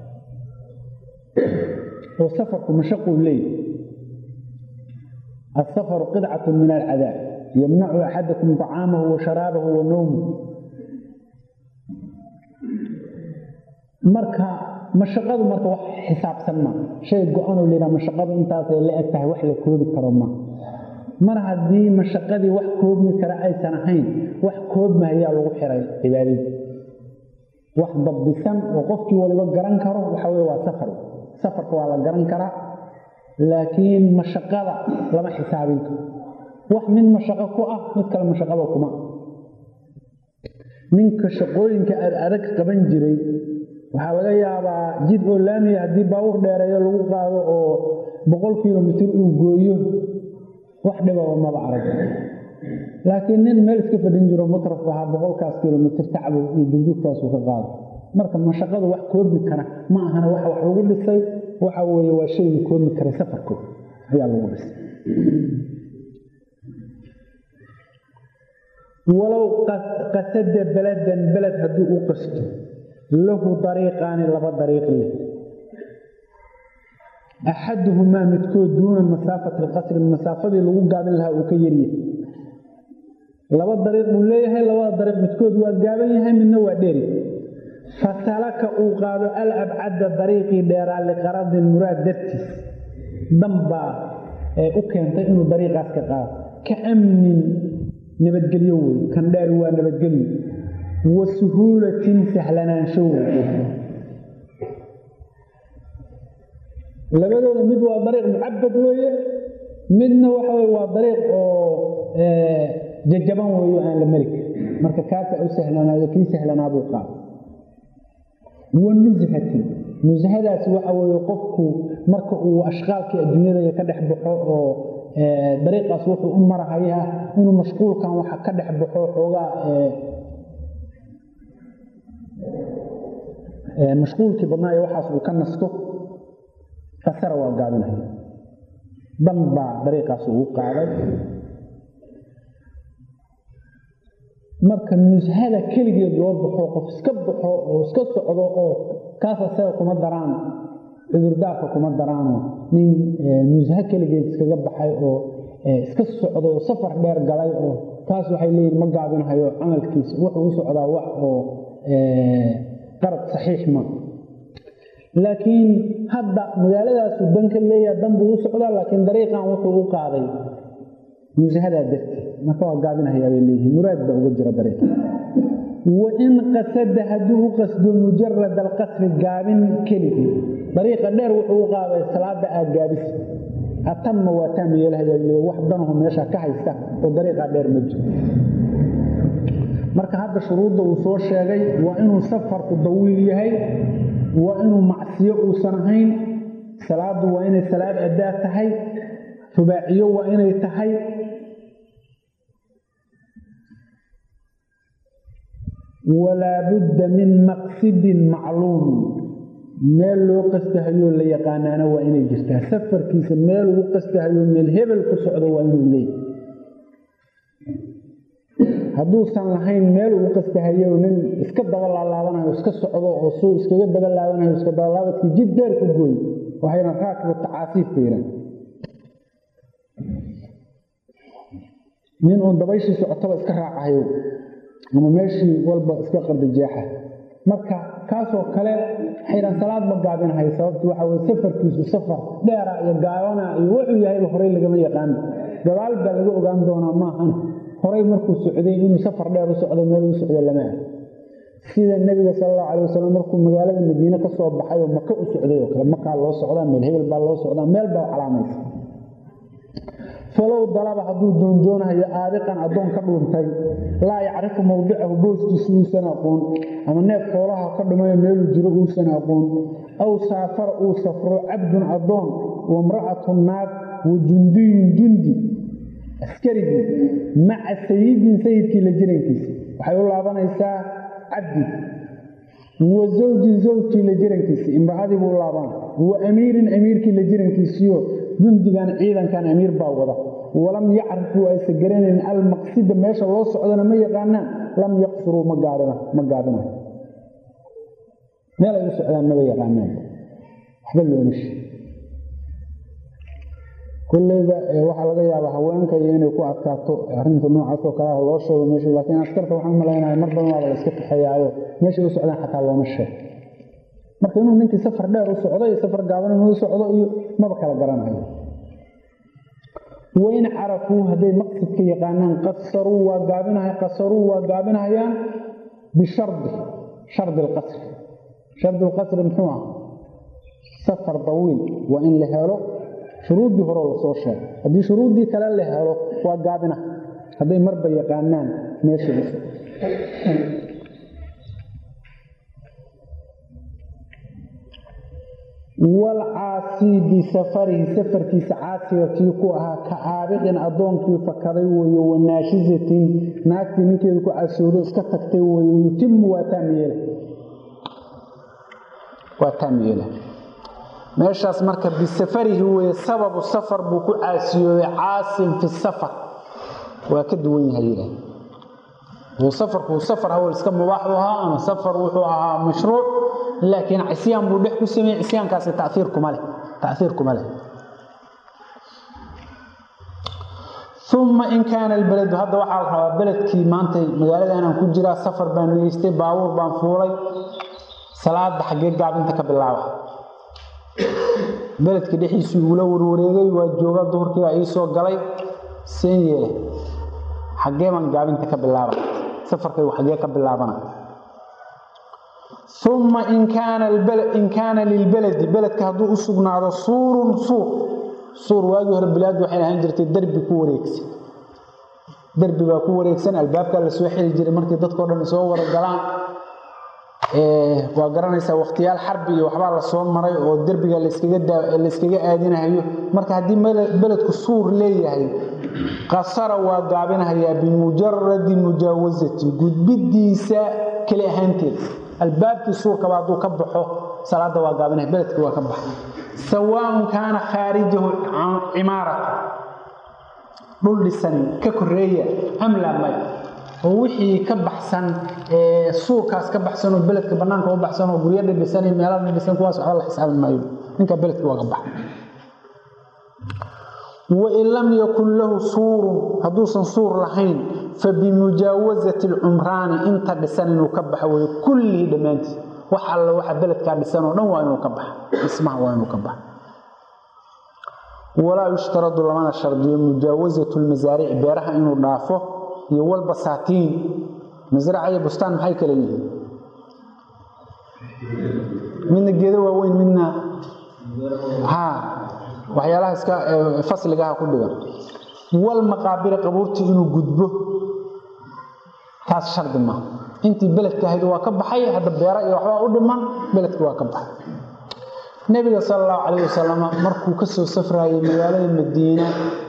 oo safarku mashaquu leeyahy asafaru qidcatu min alcadaab yamnacu axadakum طacaamahu wa sharaabahu wa nowmuh marka mashaqadu marka wax xisaabsan ma shay go-anoo layihaha mashaqadu intaasay la eg tahay wax la koobi karo ma mar haddii mashaqadii wax koobmi kara aysan ahayn wax koobmahayaa lagu xiray cibaadadii wax dabdisan oo qofkii waliba garan karo waxa weye waa safar safarka waa la garan karaa laakiin mashaqada lama xisaabin karo wax mid mashaqo ku ah mid kale mashaqada kuma ninka shaqooyinka aad adag qaban jiray waxaa laga yaabaa jid oo laamiya haddii baabuur dheereeyo lagu qaado oo boqol kilomitir uu gooyo wax dhibaba maba arag laakiin nin meel iska fadhin jiro matraf ahaa boqolkaas kilomitir tacbu iyo dugdugtaasuu ka qaado marka mashaqadu wax koobi kara ma ahana waxa wax lagu dhisay waxa weeye waa shaygii koobi karay safarkood ayaa lagu dhisay walow qasada beladan beled haddii u qasto lahu dariiqaani laba dariiq leh axaduhumaa midkood duuna masaafati lqasri masaafadii lagu gaabin lahaa uu ka yaryahay laba dariiq buu leeyahay labada dariiq midkood waa gaaban yahay midna waa dheeri fasalaka uu qaado al abcadda dariiqii dheeraa liqaradin muraad dartiis danbaa ee u keentay inuu dariiqaas ka qaado ka amnin nabadgelyo wey kan dheer waa nabadgelyo wa suhuulatin sahlanaansho wey labadooda mid waa dariiq mucabad weeye midna waxa weye waa dariiq oo jajaban weeyo aan la mari karin marka kaasaa u sahlanaado kii sahlanaabuu qaado wa nushatin nushadaasi waxa weeye qofku marka uu ashqaalkii adduunyada ka dhex baxo oo dariiqaas wuxuu u marahayaa inuu mashquulkan waxa ka dhex baxo xoogaa mashquulkii badnaa ee waxaas uu ka nasto fasara waa gaabinaya dan baa dariiqaas ugu qaaday marka nushada keligeed loo baxo qof iska baxo oo iska socdo oo kaas asaga kuma daraan cudurdaarka kuma daraano nin nusha keligeed iskaga baxay oo iska socdo oo safar dheer galay oo kaas waxay leeyihin ma gaabinhayo camalkiisa wuxuu u socdaa wax oo qarad saxiix ma laakiin hadda magaaladaasu dan ka leeyaha dan buu u socdaa laakiin dariiqan wuxuu u qaaday nusahadaa darteed marka waa gaabinhayaa bay leeyihiin muraad baa uga jira dariiqa wain qasada hadduu u qasdo mujarad alqasri gaabin keligii dariiqa dheer wuxuu u qaaday salaada aad gaabis atama waa taam yeelahaya wax danahu meesha ka haysta oo dariiqaa dheer ma jiro marka hadda shuruudda uu soo sheegay waa inuu safarku dawiil yahay waa inuu macsiyo uusan ahayn salaadu waa inay salaad addaa tahay rubaaciyo waa inay tahay walaa budda min maqsidin macluumin meel loo qastahayoo la yaqaanaana waa inay jirtaa safarkiisa meel ugu qastahayo meel hebel ku socdo waa inuu leeyahy hadduusan lahayn meel ugu qastahayo nin iska daba laalaabanayo iska socdo oo suu iskaga daba laabanayo iska dabalaabadkii jid dheer ku gooy waxayna raakibu tacaasiif ku yidhaan nin uun dabayshii socotaba iska raacahayo ama meeshii walba iska qardajeexa marka kaasoo kale xayran salaad ma gaabinahayo sababtu waxa weye safarkiisu safar dheera iyo gaabana iyo wuxuu yahayba horey lagama yaqaano gadaal baa laga ogaan doonaa maahan horay markuu socday inuu safar dheer u socdo meel u socdo lama ah sida nebiga sal allahu calay wasalam markuu magaalada madiine ka soo baxay oo maka u socday oo kale makaa loo socdaa meel hebel baa loo socdaa meel baa calaamaysa falow dalaba hadduu doonjoonahayo aabiqan addoon ka dhuuntay laa yacrifu mawdicahu booskiisa uusan aqoon ama neef xoolaha ka dhumayo meeluu jiro uusan aqoon aw saafara uu safro cabdun addoon wamra'atu naag wa jundiyun jundi askarigii maca sayidin sayidkii la jirankiisa waxay u laabanaysaa cabdi wa zawjin zawjkii la jirankiisii imra'adii buu laabana wa amiirin amiirkii la jirankiisiyo jundigan ciidankan amiir baa wada walam yacrifuu aysa garanayn almaqsida meesha loo socdana ma yaqaanaan lam yaqsuruu ma gaabina ma gaabinayo meel ay u socdaan maba yaqaanaan waxba looma sheeg kolleyba waxaa laga yaabaa haweenka iyo inay ku adkaato arrinta noocaas oo kale ah loo sheego meesha laakiin askarta waxaan umalaynaya mar badan waaba la iska kaxeeyaayo meeshay u socdaan xataa looma sheeg marka inuu ninkii safar dheer u socdo iyo safar gaaban inuu u socdo iyo maba kala garanayo wain carafuu hadday maqsidka yaqaanaan qasaruu waa gaabinahay qasaruu waa gaabinahayaan bishardi shardi alqasri shardi alqasri muxuu ah safar dawiil waa in la helo shuruuddii hore lasoo sheegay haddii shuruuddii kale la helo waa gaabina hadday marba yaqaanaan meesha u walcaasii bisafarihi safarkiisa caasiga kii ku ahaa ka aabiqin addoonkii fakaday weeye wanaashisatin naagtii ninkeedu ku casoodo iska tagtay weeye yutimu waa taamyeela waa taamyeela meeshaas marka bisafarihi weeye sababu safar buu ku caasiyooday caasin fi safar waa ka duwan yahay yidhaah safarku safar hawl iska mubaax u ahaa ama safar wuxuu ahaa mashruuc laakiin cisyaan buu dhex ku sameeyey cisyaankaasi taiir kuma leh taiir kuma leh uma in kaana albeledu hadda waxaa la rabaa beledkii maantay magaaladanaan ku jiraa safar baan nigeystay baabuur baan fuulay salaada xaggee gaabinta ka bilaaba beledka dhexiisuu igula warwareegay waa jooga duhurkiibaa ii soo galay seen yeele xaggee baan gaabinta ka bilaaba safarkaygu xaggee ka bilaabana uma in kaana lilbeledi beledka hadduu u sugnaado suurun suur suur waagii hore bilaadu waxay ahaan jirtay derbi ku wareegsan derbi baa ku wareegsan albaabkaa la soo xiri jiray markii dadkao dhan soo waragalaan waa garanaysaa wakhtiyaal xarbi iyo waxbaa la soo maray oo derbiga layskaga aadinahayo marka haddii beledku suur leeyahay qasara waa gaabinahayaa bimujaradi mujaawasati gudbidiisa keli ahaanteeda albaabkii suurkaba hadduu ka baxo salaada waa gaabinaya beledkii waa ka baxa sawaaun kaana khaarijahu cimaarata dhul dhisan ka koreeya amla may oo wixii ka baxsan suurkaas ka baxsan oo beledka banaanka u baxsan oo guryo dhidhisan iyo meelaha dhidhisan kuwaas waxba la xisaabin maayo ninka beledka waa ka baxa wain lam yakun lahu suurun hadduusan suur lahayn fabimujaawasati alcumraani inta dhisan inuu ka baxa wey kullihii dhammaantiis wax alla waxa beledkaa dhisan oo dhan waa inuu ka baxa dhismaha waa inuu ka baxa walaa yushtaradu lamana shardiyo mujaawasatu lmasaarici beeraha inuu dhaafo iyo walbasaatiin masraca iyo bustaan maxay kale yihiin midna geedo waaweyn midna ha waxyaalaha iska fasligaha ku dhigan walmaqaabiri qabuurtii inuu gudbo taas shardi maaha intii beledka ahayd waa ka baxay hadda beera iyo waxbaa u dhiman beledka waa ka baxay nebiga sala allahu calayh wasalam markuu ka soo safraayay magaalada madiina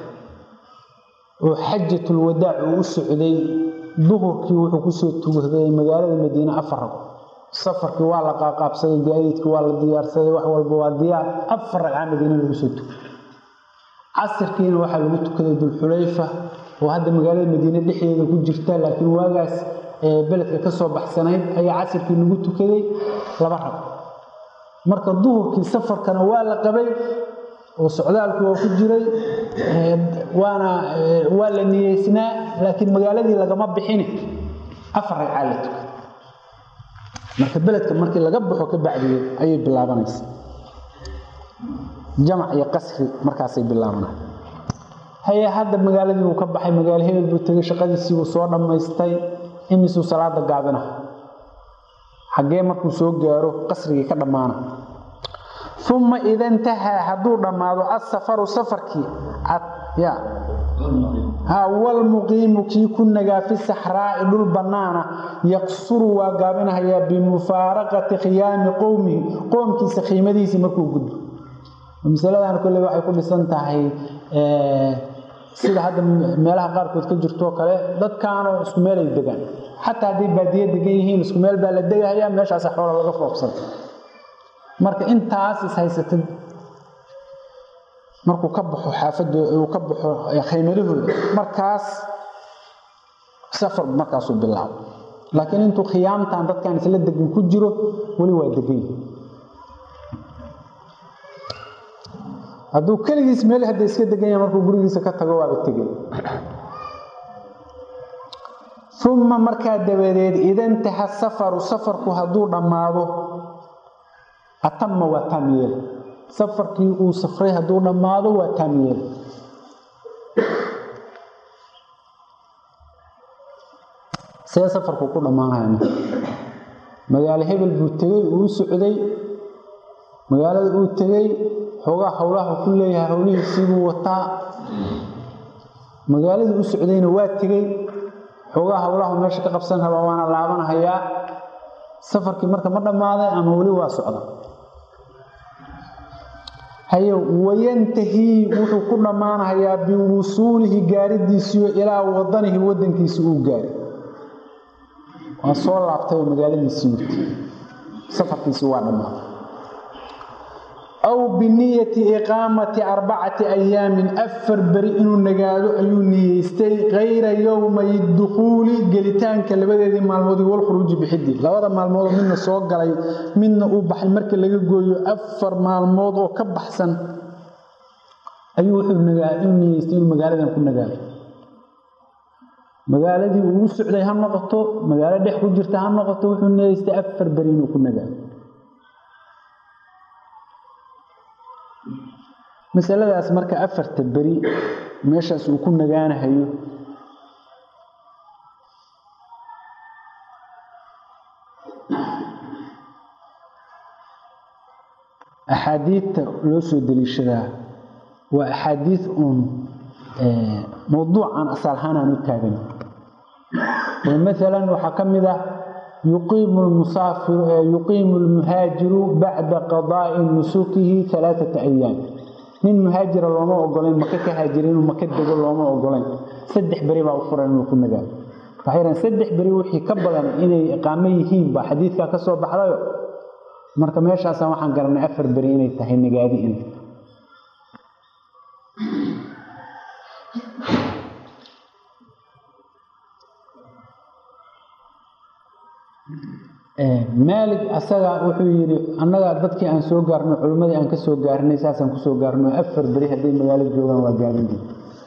oo xajatulwadaac uu u socday duhurkii wuxuu kusoo tugaday magaalada madiine afar rag safarkii waa la qaaqaabsaday gaadiidkii waa la diyaarsaday wax walba waa diyaar afar ragcaa madiine lagu soo tukay casirkiina waxaa lagu tukaday dulxulayfa oo hadda magaalada madiine dhexdeeda ku jirta laakiin waagaas beledka ka soo baxsanayd ayaa casirkii lagu tukaday laba rag marka duhurkii safarkana waa la qabay oo socdaalku waa ku jiray waana waa la niyeysnaa laakiin magaaladii lagama bixini afar ragcaa la tukay marka beledka markii laga baxo ka bacdiye ayay bilaabanaysa jamac iyo qasri markaasay bilaabanay haye hadda magaaladii uu ka baxay magaalo hebel buu tegay shaqadiisii buu soo dhammaystay imisuu salaada gaabina xaggee markuu soo gaaro qasrigii ka dhammaana uma ida intahaa hadduu dhammaado asafaru safarkii ya walmuqiimu kii ku nagaa fi saxraa'i dhul bannaana yaqsuru waa gaabinahayaa bimufaaraqati khiyaami qowmihi qoomkiisa khiimadiisii markuu gudbo masaladan kolley waxay ku dhisan tahay sida hadda meelaha qaarkood ka jirtoo kale dadkaanoo isku meelay degaan xataa hadday baadiye degan yihiin isku meel baa la degahayaa meeshaasa xoola laga foobsada marka intaas is haysatid markuu ka baxo xaafadoo uu ka baxo khaymadahooda markaas safar markaasuu bilaabo laakiin intuu khiyaamtan dadkan isla degan ku jiro weli waa degan hadduu keligiis meel hadda iska degan yahay markuu gurigiisa ka tago waaba tegay uma markaa dabadeed idantaha safaru safarku hadduu dhammaado atama waa taam yeela safarkii uu safray hadduu dhammaado waa taam yeela see safarku ku dhammaanaya magaalo hebel buu tegey uu socday magaalada uu tegey xoogaa howlaha ku leeyahay howlihiisiibuu wataa magaaladii u socdayna waa tegey xoogaa howlahu meesha ka qabsan rabaa waana laabanahayaa safarkii marka ma dhammaaday ama weli waa socda haye wayantahii wuxuu ku dhammaanahayaa biwusuulihi gaaridiisiyo ilaa wadanihi wadankiisi uu gaari waa soo laabtay oo magaaladiisii wurtay safarkiisii waa dhammaaday aw biniyati iqaamati arbacati ayaamin afar beri inuu nagaado ayuu niyeystay kayra yowmay dukhuuli gelitaanka labadeedii maalmoodii walkhuruuji bixidii labada maalmoodoo midna soo galay midna uu baxay marka laga gooyo afar maalmood oo ka baxsan ayuu wuxuu niyeystay inuu magaaladan ku nagaado magaaladii uu u socday ha noqoto magaalo dhex ku jirta ha noqoto wuxuu niyeystay afar beri inuu ku nagaado masaladaas marka afarta beri meeshaas uu ku nagaanahayo axaadiidta loo soo deliishadaa waa axaadiid uun mowduucan asal ahaan aan u taagan maalan waxaa ka mid ah yuqiimu lmusaafiru yuqiimu lmuhaajiru bacda qadaa'i nusukihi alaaata ayaam nin muhaajira looma ogolayn maka ka haajira inuu maka dego looma ogolayn saddex beri baa u furan inuu ku nagaado waxay dhahan saddex beri wixii ka badan inay iqaamo yihiin baa xadiidkaa ka soo baxdayo marka meeshaasaan waxaan garanay afar beri inay tahay nagaadi inay maalig asaga wuxuu yidhi annaga dadkii aan soo gaarno culimmadii aan ka soo gaarnay saasaan kusoo gaarno afar beri hadday magaalo joogaan waa gaadintii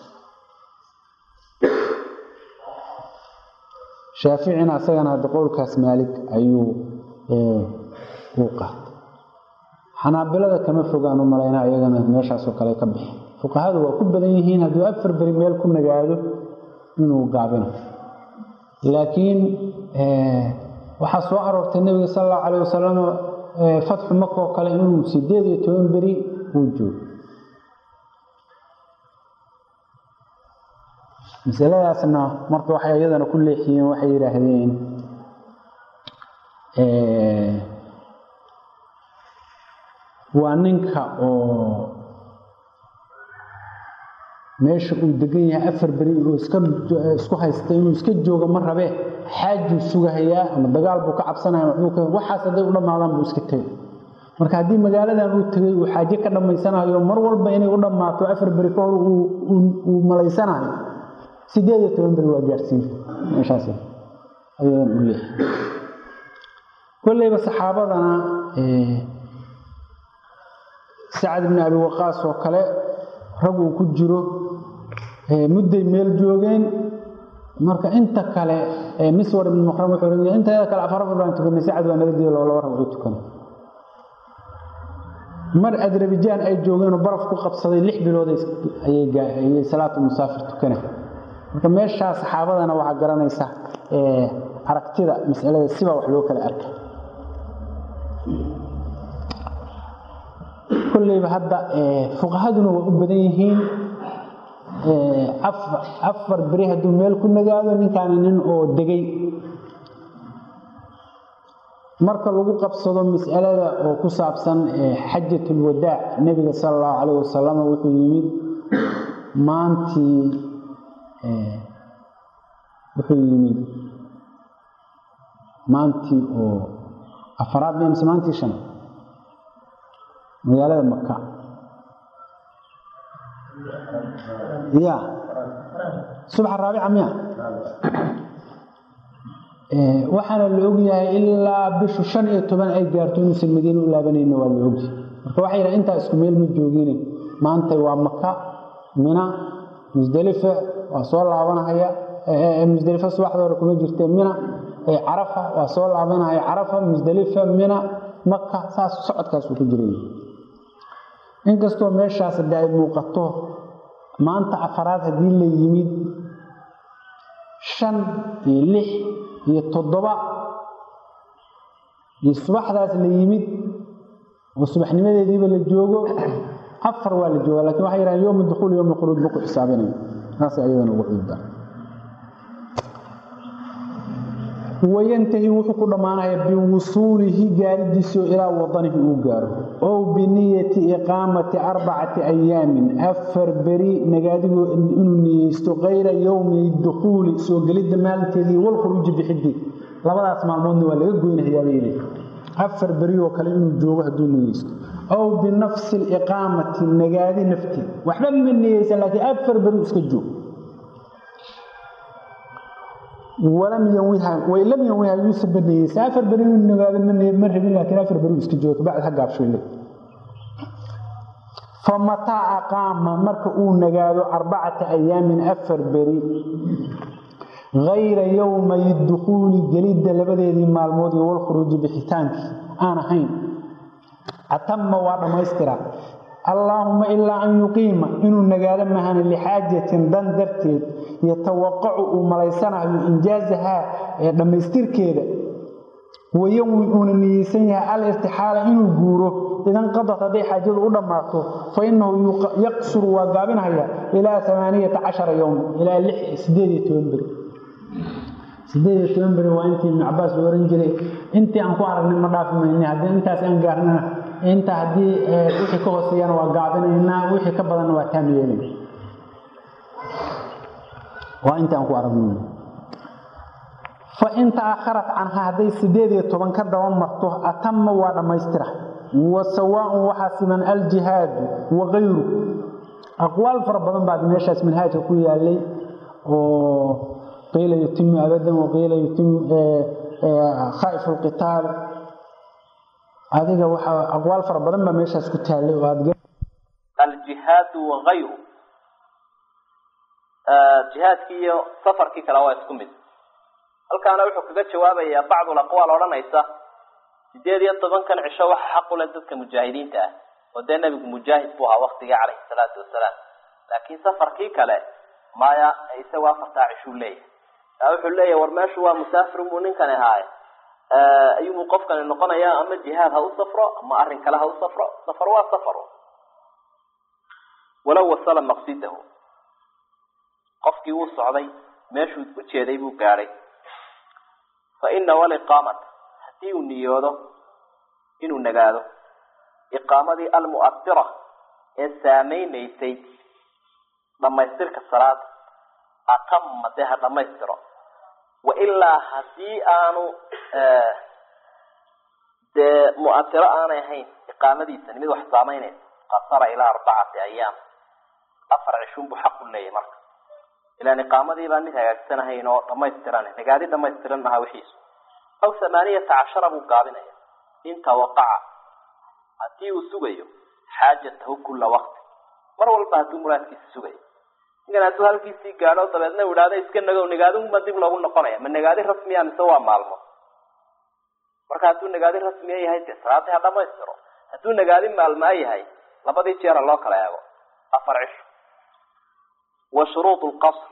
shaaficina asagana hadda qowlkaas maalig ayuu uu qaatay xanaabilada kama fogaan u malaynaa iyagana meeshaasoo kale ka bixi fuqahadu waa ku badan yihiin hadduu afar beri meel ku nagaado inuu gaabino laakiin waxaa soo aroortay nebiga sal allahu calayh wasalam fatxu maka oo kale inuu sideed iyo toban beri uu joogo masaladaasna marka waxay iyadana ku leexiyeen waxay yidhaahdeen waa ninka oo meesha uu degan yahay afar beri oo isku haysta inuu iska joogo ma rabee xaajuu sugahayaa ama dagaal buu ka cabsanaya waxaas hadday u dhammaadaan buu iska tegay marka haddii magaaladan uu tegay uu xaaje ka dhammaysanayo mar walba inay u dhammaato afar beri ka hor uu malaysanayo sideed iyo toban beri waa gaarsiinta meeshaas ayadan u leeyahay kolleyba saxaabadana sacad ibni abi waqaas oo kale rag uu ku jiro mudday meel joogeen marka inta kale miswar ibn muqram wuxuu ohan inteeda kale afar afar baan tukanay sacad waa naga diiday laba rag u tukanay mar adrabijaan ay joogeen oo baraf ku qabsaday lix bilood ayay salaatu musaafir tukanay marka meeshaa saxaabadana waxaa garanaysa aragtida masalada sibaa wax loo kala arka kolleyba hadda fuqahaduna waa u badan yihiin afar beri hadduu meel ku nagaado ninkaani nin oo degay marka lagu qabsado mas'alada oo ku saabsan xajatulwadaac nebiga sala allahu calayh wasalam wuxuu yimid maantii wuxuu yimid maantii oo afaraad miya mise maantii shan magaalada maka ya subaxa raabica miya waxaana la ogyahay ilaa bishu shan iyo toban ay gaarto inuusan madiine u laabanayna waa la ogyahay marka waxay yidhaha intaa isku meel ma joogine maantay waa maka mina musdelifa waa soo laabanahaya musdelifa subaxda hore kuma jirtee mina carafa waa soo laabanahaya carafa musdelifa mina maka saas socodkaasuu ku jiray inkastoo meeshaas hadda ay muuqato maanta afaraad haddii la yimid shan iyo lix iyo toddoba iyo subaxdaas la yimid oo subaxnimadeediiba la joogo afar waa la jooga lakin waxay yidhahan yowma dukuul yowma khuruuj ma ku xisaabinayo saas ayadana ugu cudda wayantahi wuxuu ku dhammaanaya biwusuulihi gaaridiisio ilaa wadanihi uu gaaro ow biniyati iqaamati arbacati ayaamin afar beri nagaadigu inuu niyeysto kayra yowmi dukuuli soo gelidda maalinteedii walkhuruuji bixidii labadaas maalmoodna waa laga goynahayaabay afar beri oo kale inuu joogo hadduu niyeysto ow binafsi liqaamati nagaadi nafteed waxba ma niyeysan laakiin afar beri iska joog walam yanwiha way lam yanwiha yuusa baniyeysa afar beri inuu nagaado ma rabin laakiin afar beri iska joogo kabacdi ha gaabshoyle famataa aqaama marka uu nagaado arbacata ayaamin afar beri hayra yowmay dukuuli gelidda labadeedii maalmood iyo walkhuruuji bixitaankii aan ahayn atama waa dhammaystira allaahuma ilaa an yuqiima inuu nagaado mahana lixaajatin dan darteed yatawaqacu uu malaysanayo injaazahaa ee dhammaystirkeeda wayanwi uuna niyeysan yahay alirtixaala inuu guuro idan qadad hadday xaajadu u dhammaato fa innahu yaqsuru waa gaabinhaya ilaa amaaniyata cashara yowma ilaa sideed iyo toban beri sideed iyo toban beri waa intii ibnu cabaas la oran jiray intii aan ku aragnay ma dhaafi mayne haddii intaas aan gaarnana inta haddii wixii ka hooseeyana waa gaabinaynaa wixii ka badanna waa taam yeelina waa intii aan ku aragnay fa in taakharat canha hadday sideed iyo toban ka daba marto atama waa dhammaystira wa sawaaun waxaa siman aljihaadu wa kayru aqwaal fara badan baa meeshaas manhaajka ku yaalay oo qiila yutimu abadan waqiila yutimu khaaif lqitaal adiga waxa aqwaal fara badan baa meeshaas ku taallay oo aad aljihaadu wakayru jihaadkii iyo safarkii kale waa isku mid halkaana wuxuu kaga jawaabayaa bacdul aqwaal odhanaysa sideed iyo tobankan cisho waxa xaq u leh dadka mujaahidiinta ah oo dee nebigu mujaahid buu ahaa waktigii calayhi salaatu wasalaam laakiin safarkii kale maya isagu afartaa cishuu leeyahay taa wuxuu leeyahay war meeshu waa musaafir buu ninkani ahaaye ayuubuu qofkani noqonayaa ama jihaad ha u safro ama arrin kale ha u safro safar waa safar walow wasala maqsidahu qofkii wuu socday meeshuu u jeeday buu gaadhay fa ina waliqaamata haddii uu niyoodo inuu nagaado iqaamadii almu'adira ee saamaynaysay dhammaystirka salaada atama dee ha dhammaystiro wailaa haddii aanu dee mu'adiro aanay ahayn iqaamadiisani mid wax saamaynaysa qasara ilaa arbacati ayaam afar cishun buu xaq u leeyahay marka ilaan iqaamadii baan mid hagaagsan ahayn oo dhamaystiran nagaadi dhamaystiran maha wixiisu aw thamaaniyata cashara buu gaabinaya in tawaqaca haddii uu sugayo xaajatahu kula waqti mar walba hadduu muraadkiisa sugayo ninkan hadduu halkiisii gaadho dabeedna u idhaahdo iska nagow nagaadinma dib loogu noqonaya ma nagaadi rasmiya mise waa maalmo marka hadduu nagaadi rasmiya yahay dee salaadii ha dhamaystiro hadduu nagaadi maalmaa yahay labadii jeera loo kala eego afar cisho wa shuruud lqasr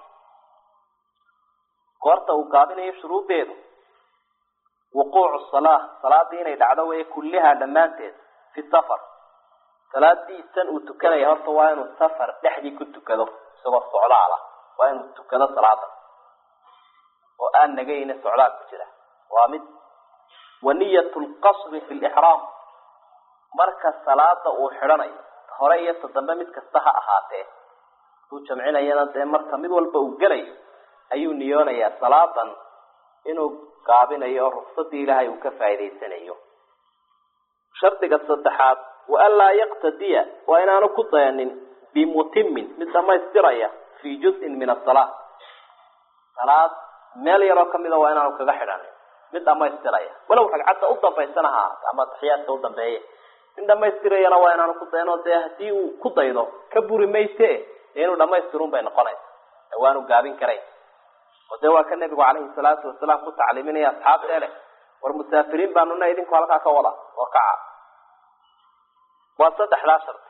goorta uu gaabinayo shuruuddeedu wuquucu salaa salaadii inay dhacdo weye kullihaa dhammaanteed fi safar salaadiisan uu tukanaya horta waa inuu safar dhexdii ku tukado isagoo socdaala waa inuu tukado salaada oo aan nagayna socdaal ku jira waa mid wa niyat lqasri fi lixraam marka salaada uu xidhanayo hore iyo todambe mid kasta ha ahaatee haduu jamcinayana dee marka mid walba uu gelayo ayuu niyoonayaa salaadan inuu gaabinayo oo ruksadii ilaahay uu ka faa'idaysanayo shardiga saddexaad wa anlaa yaqtadiya waa inaanu ku dayanin bimutimin mid dhamaystiraya fii juz'in min asala salaad meel yaroo kamida waa inaanu kaga xidhanin mid dhamaystiraya walow ragcadda u dambaysana ha ahaato ama taxiyaadka u dambeeye mid dhamaystirayana waa inaanu ku dayan oo dee haddii uu ku daydo ka buri mayse dee inuu dhamaystirun bay noqonaysa ee waanu gaabin karayn oo dee waa ka nebigu calayhi salaatu wasalaam ku tacliiminaya asxaabtee leh war musaafiriin baanuna idinku halkaa ka wada oo kaca waa saddexdaa shardi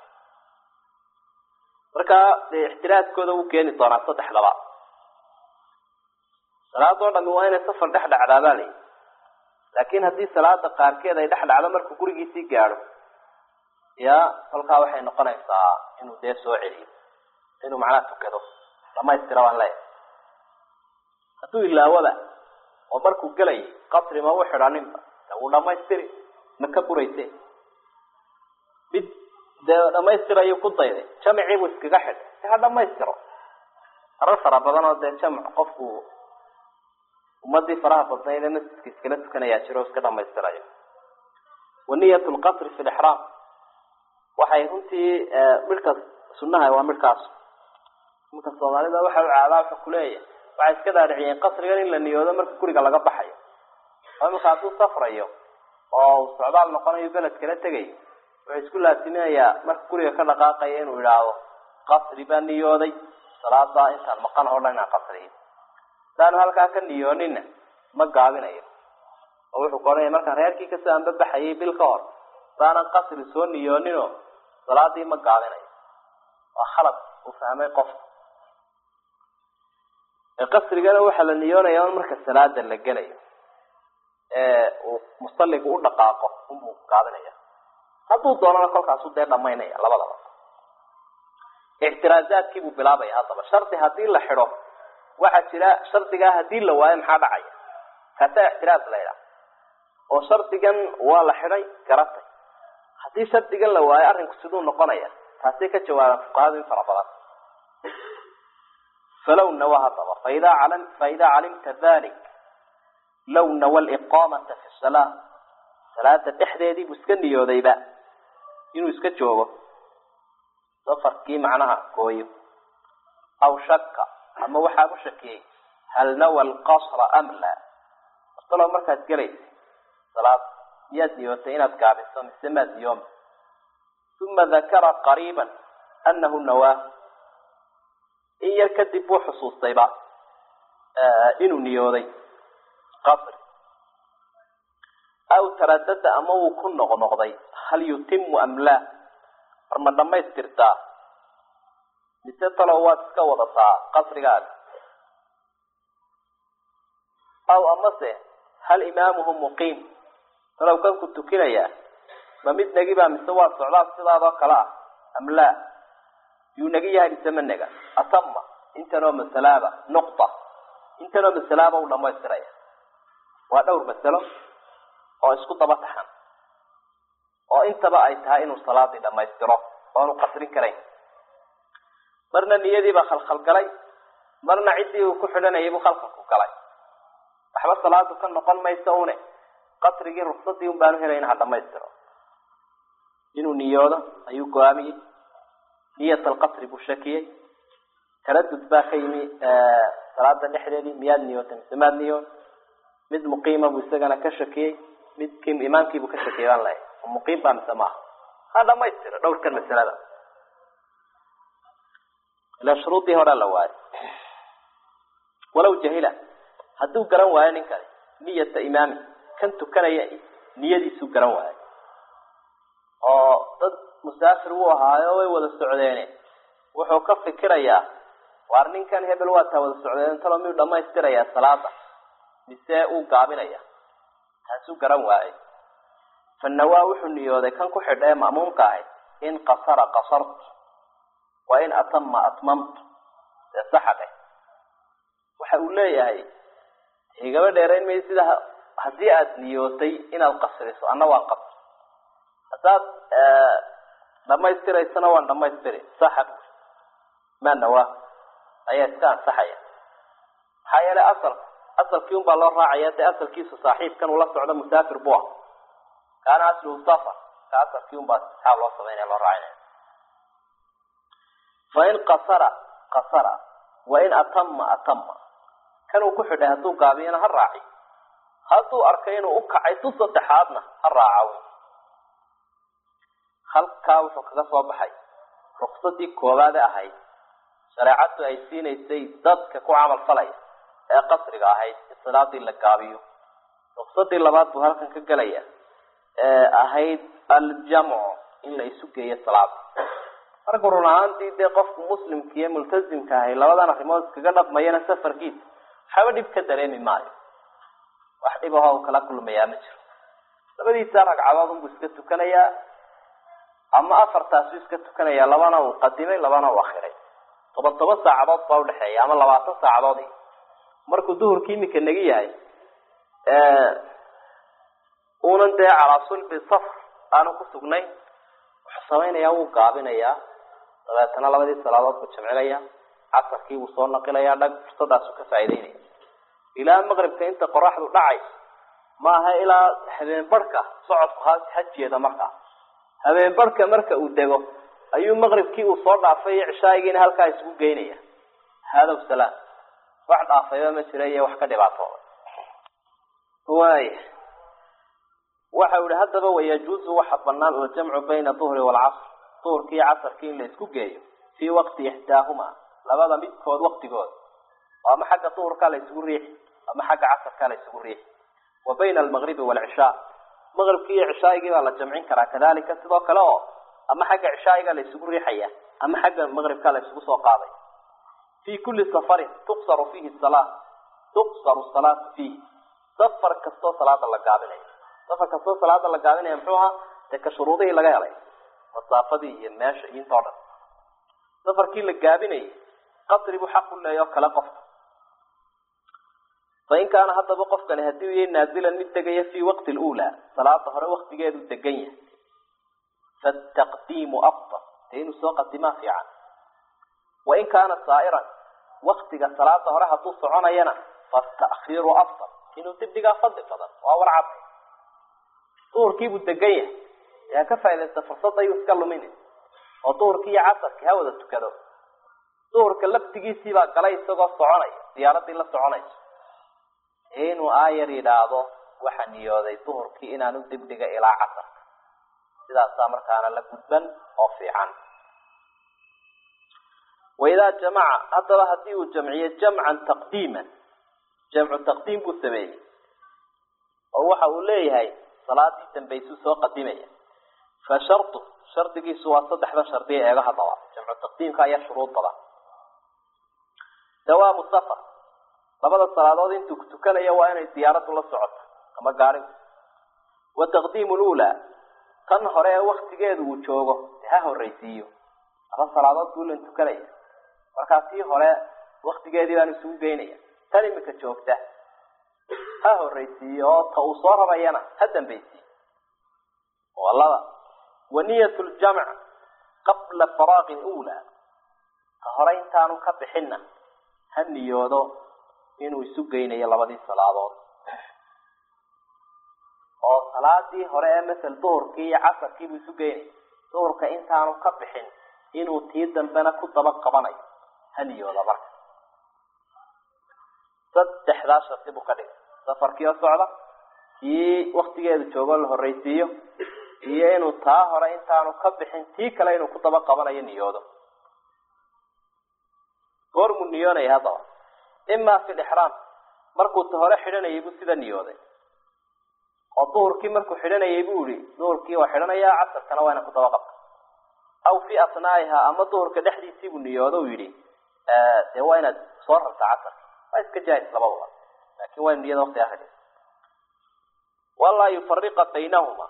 markaa dee ixtiraadkooda wuu keeni doonaa saddexdaba salaadoo dhami waa inay safar dhex dhacdaa baa layihi laakiin haddii salaada qaarkeed ay dhex dhacdo markuu gurigiisii gaadho ya kolkaa waxay noqonaysaa inuu dee soo celiyo inuu macnaha tukado dhamaystira baan leeyahay hadduu ilaawoba oo markuu gelayay qasri ma u xidhaninba de wuu dhamaystiri ma ka burayse mid dee dhamaystirayu ku dayday jamicii buu iskaga xidhay si ha dhamaystiro arar fara badan oo dee jamac qofku ummadii faraha badnayd ee masjidka iskala tukanayaa jiro o iska dhamaystirayo wa niyat lqasri fi lixraam waxay runtii midhka sunnaha waa midhkaas iminka soomaalida waxa u caadaa wuxuu kuleeyahay waxay iska dhaadhiciyeen qasrigan in la niyoodo marka guriga laga baxayo oo iminka hadduu safrayo oo uu socdaal noqonayo beled kala tegayo wuxuu isku laasiminayaa marka guriga ka dhaqaaqaya inuu idhaahdo qasri baa niyooday salaadaa intaan maqan oo dhan inaan qasriyo hadaanu halkaa ka niyoonina ma gaabinayo oo wuxuu koranaya markaan reerkii kasoo anbabaxayay bil ka hor hadaanan qasri soo niyooninoo salaadii ma gaabinayo waa khalad uu fahmay qofka qasrigana waxaa la niyoonaya in marka salaada la gelayo ee uu musaligu u dhaqaaqo unbuu gaabinaya hadduu doonana kolkaasu dee dhamaynaya labadaba ictiraazaadkii buu bilaabaya haddaba shardi haddii la xidho waxaa jira shardigaa haddii la waayo maxaa dhacaya kaasaa ictiraaz la ydhaha oo shardigan waa la xidhay garatay haddii shardigan la waayo arrinku siduu noqonaya taasay ka jawaabaan fuqahadu in fara badan falow nawa hadaba faida calam faidaa calimta dalik low nawa liqaamata fi salaa salaada dhexdeedii buu iska niyoodayba inuu iska joogo safarkii macnaha gooyo aw shaka ama waxaa u shakiyey hal nawa alqasra am laa masalo markaad gelaysa salaad miyaad niyootay inaad gaabiso mise maad niyooma uma dakara qariiba anahu nawaa in yar kadib buu xusuustayba inuu niyooday qasri aw taradada ama wuu ku noqnoqday hal yutimu am laa war ma dhamaystirtaa mise talow waad iska wadataa qasrigaaga aw amase hal imaamuhu muqiim talow kanku tukinayaa ma mid negibaa mise waa socdaal sidaadoo kale ah am laa yuu nagi yahay mise ma nega atama intanoo masalaaba nuqta intanoo masalaaba u dhamaystiraya waa dhowr masalo oo isku daba taxan oo intaba ay tahay inuu salaadii dhamaystiro oonu qasrin karayn marna niyadiibaa khalkhalgalay marna ciddii uu ku xidhanayay buu khalkhalku galay waxba salaadu ka noqon mayso une qasrigii ruksadii un baanu helayn ha dhamaystiro inuu niyoodo ayuu go-aamiyey niyat alqasri buu shakiyey taradud baa ka yimi salaada dhexdeedii miyaad niyootay mise maad niyoon mid muqiima buu isagana ka shakiyey mid k imaamkiibuu ka shakiyay baan leeyahay muqiim baa mise maaha ha dhamaystiro dhowrkan masalada ila shuruudii horaa la waayo walaw jahila hadduu garan waayo ninkani niyata imaami kan tukanaya niyadiisuu garan waayo oo dad musaafir wuu ahaayo way wada socdeene wuxuu ka fikirayaa waar ninkan hebel waa taa wada socdeen talo miyuu dhamaystirayaa salaada mise uu gaabinaya taasuu garan waayay fanawaa wuxuu niyooday kan ku xidha ee ma'muumka ahay in qasara qasartu wa in atama atmamtu dee saxadhe waxa uu leeyahay igaba dheerayn mayo sida haddii aada niyootay inaad qasriso anna waan qasri haddaad dhamaystiraysana waan dhamaystiri saxa manawa ayaa iska ansaxaya maxaa yeelay asalka asalkii un baa loo raacaya dee asalkiisu saaxiibkan ula socdo musaafir bu ah kaana asluhu safar ka asalkii un baa istixaab loo samaynaya loo raacinaya fain qasara qasara wain atama atama kan uu ku xidhay hadduu gaabiyana ha raaci hadduu arkay inuu u kacay tu saddexaadna ha raaca halkaa wuxuu kaga soo baxay ruksadii koowaade ahayd shareecadu ay siinaysay dadka ku camal falaya ee qasriga ahayd in salaadii la gaabiyo ruksadii labaad buu halkan ka gelaya ee ahayd aljamcu in la isu geeyo salaada marka run ahaantii dee qofku muslimka iyo multazimka ahay labadan arrimood iskaga dhaqmayana safarkiisa waxaba dhib ka dareemi maayo wax dhib aho u kala kulmayaa ma jiro labadiisa ragcadood unbuu iska tukanayaa ama afartaasu iska tukanaya labana uu qadimay labana uu akhiray toban toban saacadood baa udhexeeya ama labaatan saacadood markuu duhurkii iminka nagi yahay uunan dee calaa sulbi safr aanu ku sugnayn wuxuu samaynayaa wuu gaabinayaa dabeetana labadii salaadood buu jamcinaya casarkii wuu soo naqilayaa dhag fursadaasu ka faa'ideynaya ilaa maqribka inta qoraxdu dhacay maaha ilaa habeen barhka socodku ha ha jeeda markaa habeen barhka marka uu dego ayuu maqribkii uu soo dhaafay iyo cishaayigiina halkaa isugu geynaya hadow salaam wax dhaafayba ma jira iyo wax ka dhibaatooda waaya waxa u ihi haddaba wayajuuzu waxa banaan aljamcu bayna duhri waalcasr duhurkii iyo casarkii in la isku geeyo fii waqti ixdaahuma labada midkood waqtigood oo ama xagga duhurkaa la isugu riixi ama xagga casarkaa la isugu riixi wa bayna almaqribi waalcishaa maqribkii iyo cishaaigii baa la jamcin karaa kadalika sidoo kale oo ama xagga cishaa'iga la isugu riixaya ama xagga maqribka la isugu soo qaaday fii kulli safarin tuqsaru fiihi salaa tuqsaru salaatu fiihi safar kastoo salaada la gaabinayo safar kastoo salaada la gaabinaya muxuu ahaa dee ka shuruudihii laga helay masaafadii iyo meesha iyo intoo dhan safarkii la gaabinayay qasri buu xaq u leeya oo kale qofka fain kaana haddaba qofkani haddii u yahay naazilan mid degaya fii waqti luulaa salaada hore waktigeedu degan yahay fataqdiimu afdal dee inuu soo qadimaa fiican wain kaana saa'iran waktiga salaada hore hadduu soconayana fata'khiiru afdal inuu dibdhigaa fadli badan waa war cad duhurkiibuu degan yahay ee ha ka faaidaysta fursadda ayuu iska luminin oo duhurkii iyo casarkii ha wada tukado duhurka laftigiisiibaa galay isagoo soconaya diyaaradii la soconayso inuu aayar yidhaahdo waxa niyooday duhurkii inaanu dibdhiga ilaa casarka sidaasaa markaana la gudban oo fiican waidaa jamaca haddaba haddii uu jamciyo jamcan taqdiiman jamcu taqdiim buu sameeyey oo waxa uu leeyahay salaadii dambaysuu soo qadimaya fa shardu shardigiisu waa saddexda shardiya eego haddaba jamcu taqdiimka ayaa shuruud badan dawaamu safar labada salaadood intuu tukanayo waa inay diyaaraddu la socoto ama gaarigu wa taqdiimu lula tan hore ee waktigeedu uu joogo ha horraysiiyo laba salaadood buu ilan tukanaya markaa tii hore waktigeedii baan isugu geynaya tan imika joogta ha horraysiiyo oo ta uu soo rabayana ha dambaysiiyo waa laba wa niyat ljamc qabla faraaqi lula ta hore intaanu ka bixinna ha niyoodo inuu isu geynayo labadii salaadood oo salaadii hore ee masel duhurkii iyo casarkiibuu isu geynaya duhurka intaanu ka bixin inuu tii dambena ku daba qabanayo ha niyooda marka saddexdaa shardi buu ka dhigay safarkii oo socda kii waktigeedu joogoo la horraysiiyo iyo inuu taa hore intaanu ka bixin tii kale inuu ku daba qabanayo niyoodo goormuu niyoonaya haddaba ima fi lixraam markuu ta hore xidhanayay buu sida niyooday oo duhurkii markuu xidhanayay buu yihi duhurkii waa xidhanaya casarkana waa ina ku daba qabta aw fi asnaa'iha ama duhurka dhexdiisiibuu niyoodo u yidhi dee waa inaad soo rarta casarka waa iska jaahis labadaba laakin waa inu niyada waktigaa ka dhig walaa yufariqa baynahuma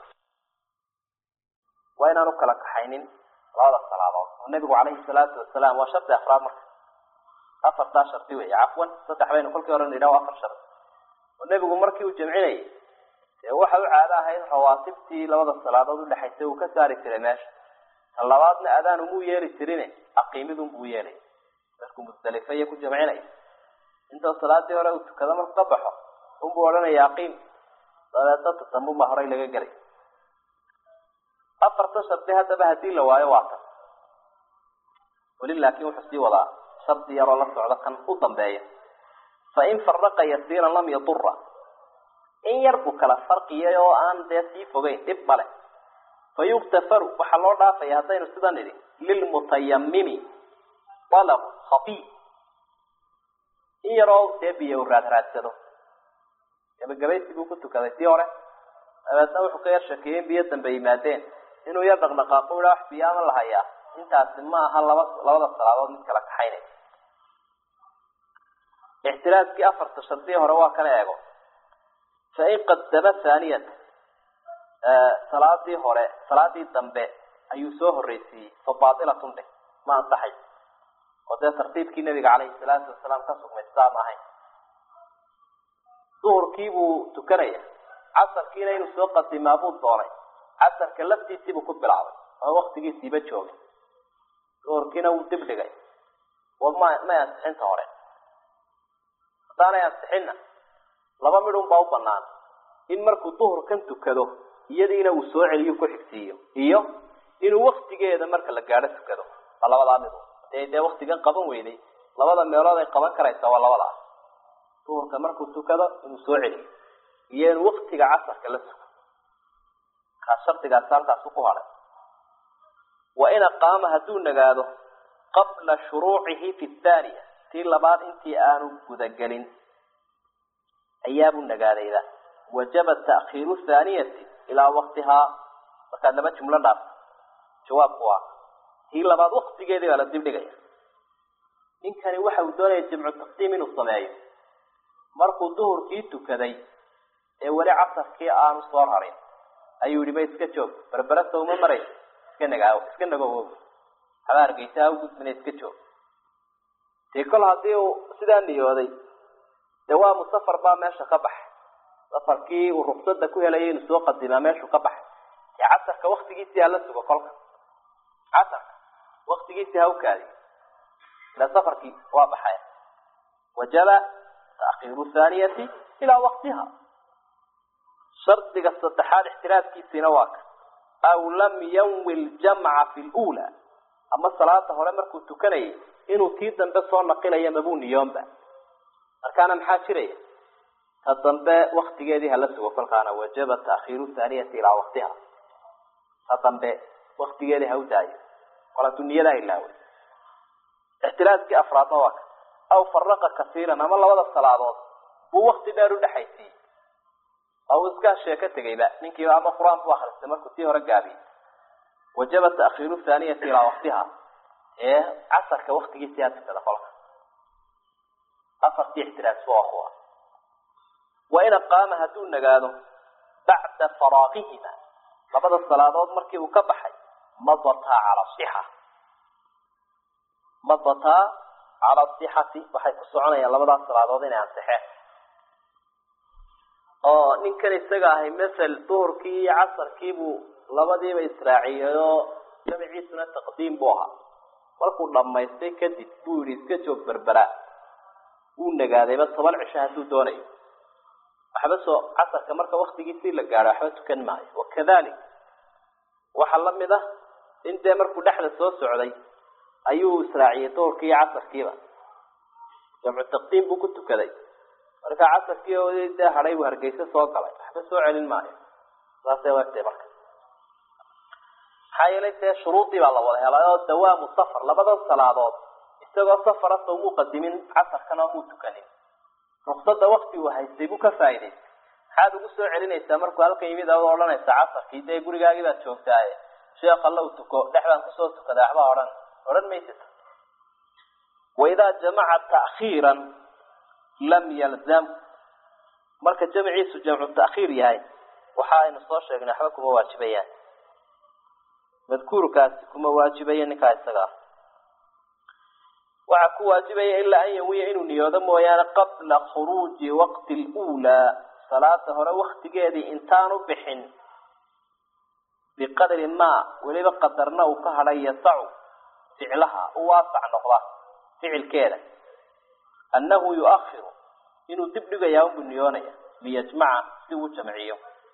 waa inaanu kala kaxaynin labada salaadood oo nabigu calayhi salaatu wasalaam waa shardi afraad marka afartaa shardi wey cafwan saddex baynu kolkii hore nidhaho afar shardi oo nebigu markii uu jamcinayay dee waxa u caado ahayd rawaatibtii labada salaadood udhexaysay uu ka saari jiray meesha tan labaadna adaan umuu yeeli jirine aqiimidun buu yeelay markuu musdalife iyo ku jamcinaya intoo salaadii hore uu tukado marku ka baxo unbuu odhanaya aqiim dabeedna tatamuma horey laga gelay afartan shardi haddaba haddii la waayo waa tan weli laakin wuxuu sii wadaa shardi yaroo la socda kan u dambeeya fain faraqa yasiiran lam yadura in yar buu kala farqiyay oo aan dee sii fogeyn dhib male fa yuktafaru waxaa loo dhaafaya haddaynu sidan idhi lilmutayamimi dalab khafiif in yaroo dee biyo u raadraadsado gabagabaysi buu ku tukaday tii hore dabeedna wuxuu ka yar shakeeyey in biyo dambe yimaadeen inuu yar dhaqdhaqaaqo ihaa wax biyaama la hayaa intaasi ma aha laba labada salaadood mid kala kaxaynay ixtiraaskii afarta shardii hore waa kala eego fain qadama haaniyata salaadii hore salaadii dambe ayuu soo horreysiiyey fa baatilatun dheh ma ansaxay oo dee tartiibkii nabiga caleyhi salaatu wasalaam ka sugmay sidaa ma ahayn duhurkii buu tukanaya casarkiina inuu soo qadimaa buu doonay casarka laftiisiibuu ku bilaabay oo waktigiisiiba joogay duhurkiina wuu dib dhigay oo ma may ansixinta hore haddaanay ansixinna laba midhun baa u banaan in markuu duhurkan tukado iyadiina uu soo celiyo ku xigsiiyo iyo inuu waktigeeda marka la gaadho tukado waa labadaa midu hadee dee waktigan qaban weyday labada meelood ay qaban karaysa waa labadaa duhurka markuu tukado inuu soo celiyo iyo inuu waktiga casarka la sugo kaa shardigaasi halkaasu ku hadhay wa in aqaama hadduu nagaado qabla shuruucihi fi thaaniya tii labaad intii aanu gudagelin ayaabuu nagaadayda wajaba ta'khiiru thaaniyati ilaa waktihaa markaad laba jumlo dhaafto jawaabku waa tii labaad waktigeedii baa la dib dhigaya ninkani waxa uu doonaya jamcu taqdiim inuu sameeyo markuu duhurkii tukaday ee weli casarkii aanu soo rarin ayuu yihi ba iska joog berberasa uma maray iska nagaawo iska nagowo haba hargeysa ha u gudbina iska joog dee kol haddii uu sidaa niyooday dee waa musafar baa meesha ka baxay safarkii uu ruksada ku helayay inuu soo qadimaa meeshuu ka baxay dee casarka waktigiisii hala sugo kolka casarka waktigiisii ha u kaadiyo ila safarkii waa baxay wajaba takiiru thaaniyati ilaa waktiha shardiga saddexaad ixtiraafkiisiina waa ka aw lam yanwi ljamca fi lula ama salaada hore markuu tukanayay inuu tii dambe soo naqilayo mabuu niyoonba markaana maxaa jiraya ta dambe waktigeedii hala sugo kolkaana wajaba taakhiiru thaaniyati ilaa waktiha ta dambe waktigeedii ha u daayo kol hadduu niyadaa ilaaway ixtiraaskii afraadna waa ka aw faraqa kasiiran ama labada salaadood buu wakti dheer udhexaysiiyey oo uu iska sheeko tegayba ninkiiba ama qur-aan bu akristay markuu tii hore gaabiyey wajaba taakhiiru thaaniyati ilaa waktiha ee casarka waktigiisii ha tukada kolka afartii ixtiraas waa kuwa wa in aqaama hadduu nagaado bacda faraaqihima labada salaadood markii uu ka baxay madataa cala sixa madataa cala sixati waxay ku soconayaan labadaas salaadood inay ansixeen oo ninkan isaga ahay masel duhurkii iyo casarkiibuu labadiiba israaciyey oo jamciisuna taqdiim buu ahaa markuu dhammaystay kadib buu yihi iska joog berbera wuu nagaadayba toban cisho hadduu doonayo waxba soo casarka marka waktigiisii la gaadho waxba tukan maayo wakadalik waxaa lamid ah in dee markuu dhexda soo socday ayuu israaciyey duhurkii iyo casarkiiba jamcu taqdiim buu ku tukaday marka casarkii oo dee hadhay buu hargeysa soo galay waxba soo celin maayo saasay wegtay marka maxaa yeelay dee shuruudii baa la wada helay oo dawaamu safar labadan salaadood isagoo safara sawmuu qadimin casarkana muu tukanin ruksada wakti uu haystay buu ka faa'idaystay maxaad ugu soo celinaysaa markuu halkan yimid aad odhanaysa casarkii dee gurigaagii baad joogtaaye sheekh alla u tuko dhex baan kusoo tukaday waxba odhan odhan maysid waidaa jamaca ta'khiiran lam yalzam marka jamciisu jamcu ta'khiir yahay waxa aynu soo sheegnay waxba kuma waajibayaan madkuurkaasi kuma waajibaya ninkaa isaga ah waxaa ku waajibaya ilaa an yawiya inuu niyoodo mooyaane qabla khuruuji waqti lulaa salaada hore waktigeedii intaanu bixin biqadri maa weliba qadarna uu ka hadhay yasacu ficlaha u waasac noqda ficilkeeda annahu yuakhiru inuu dib dhigayaa unbuu niyoonaya liyajmaca si uu jamciyo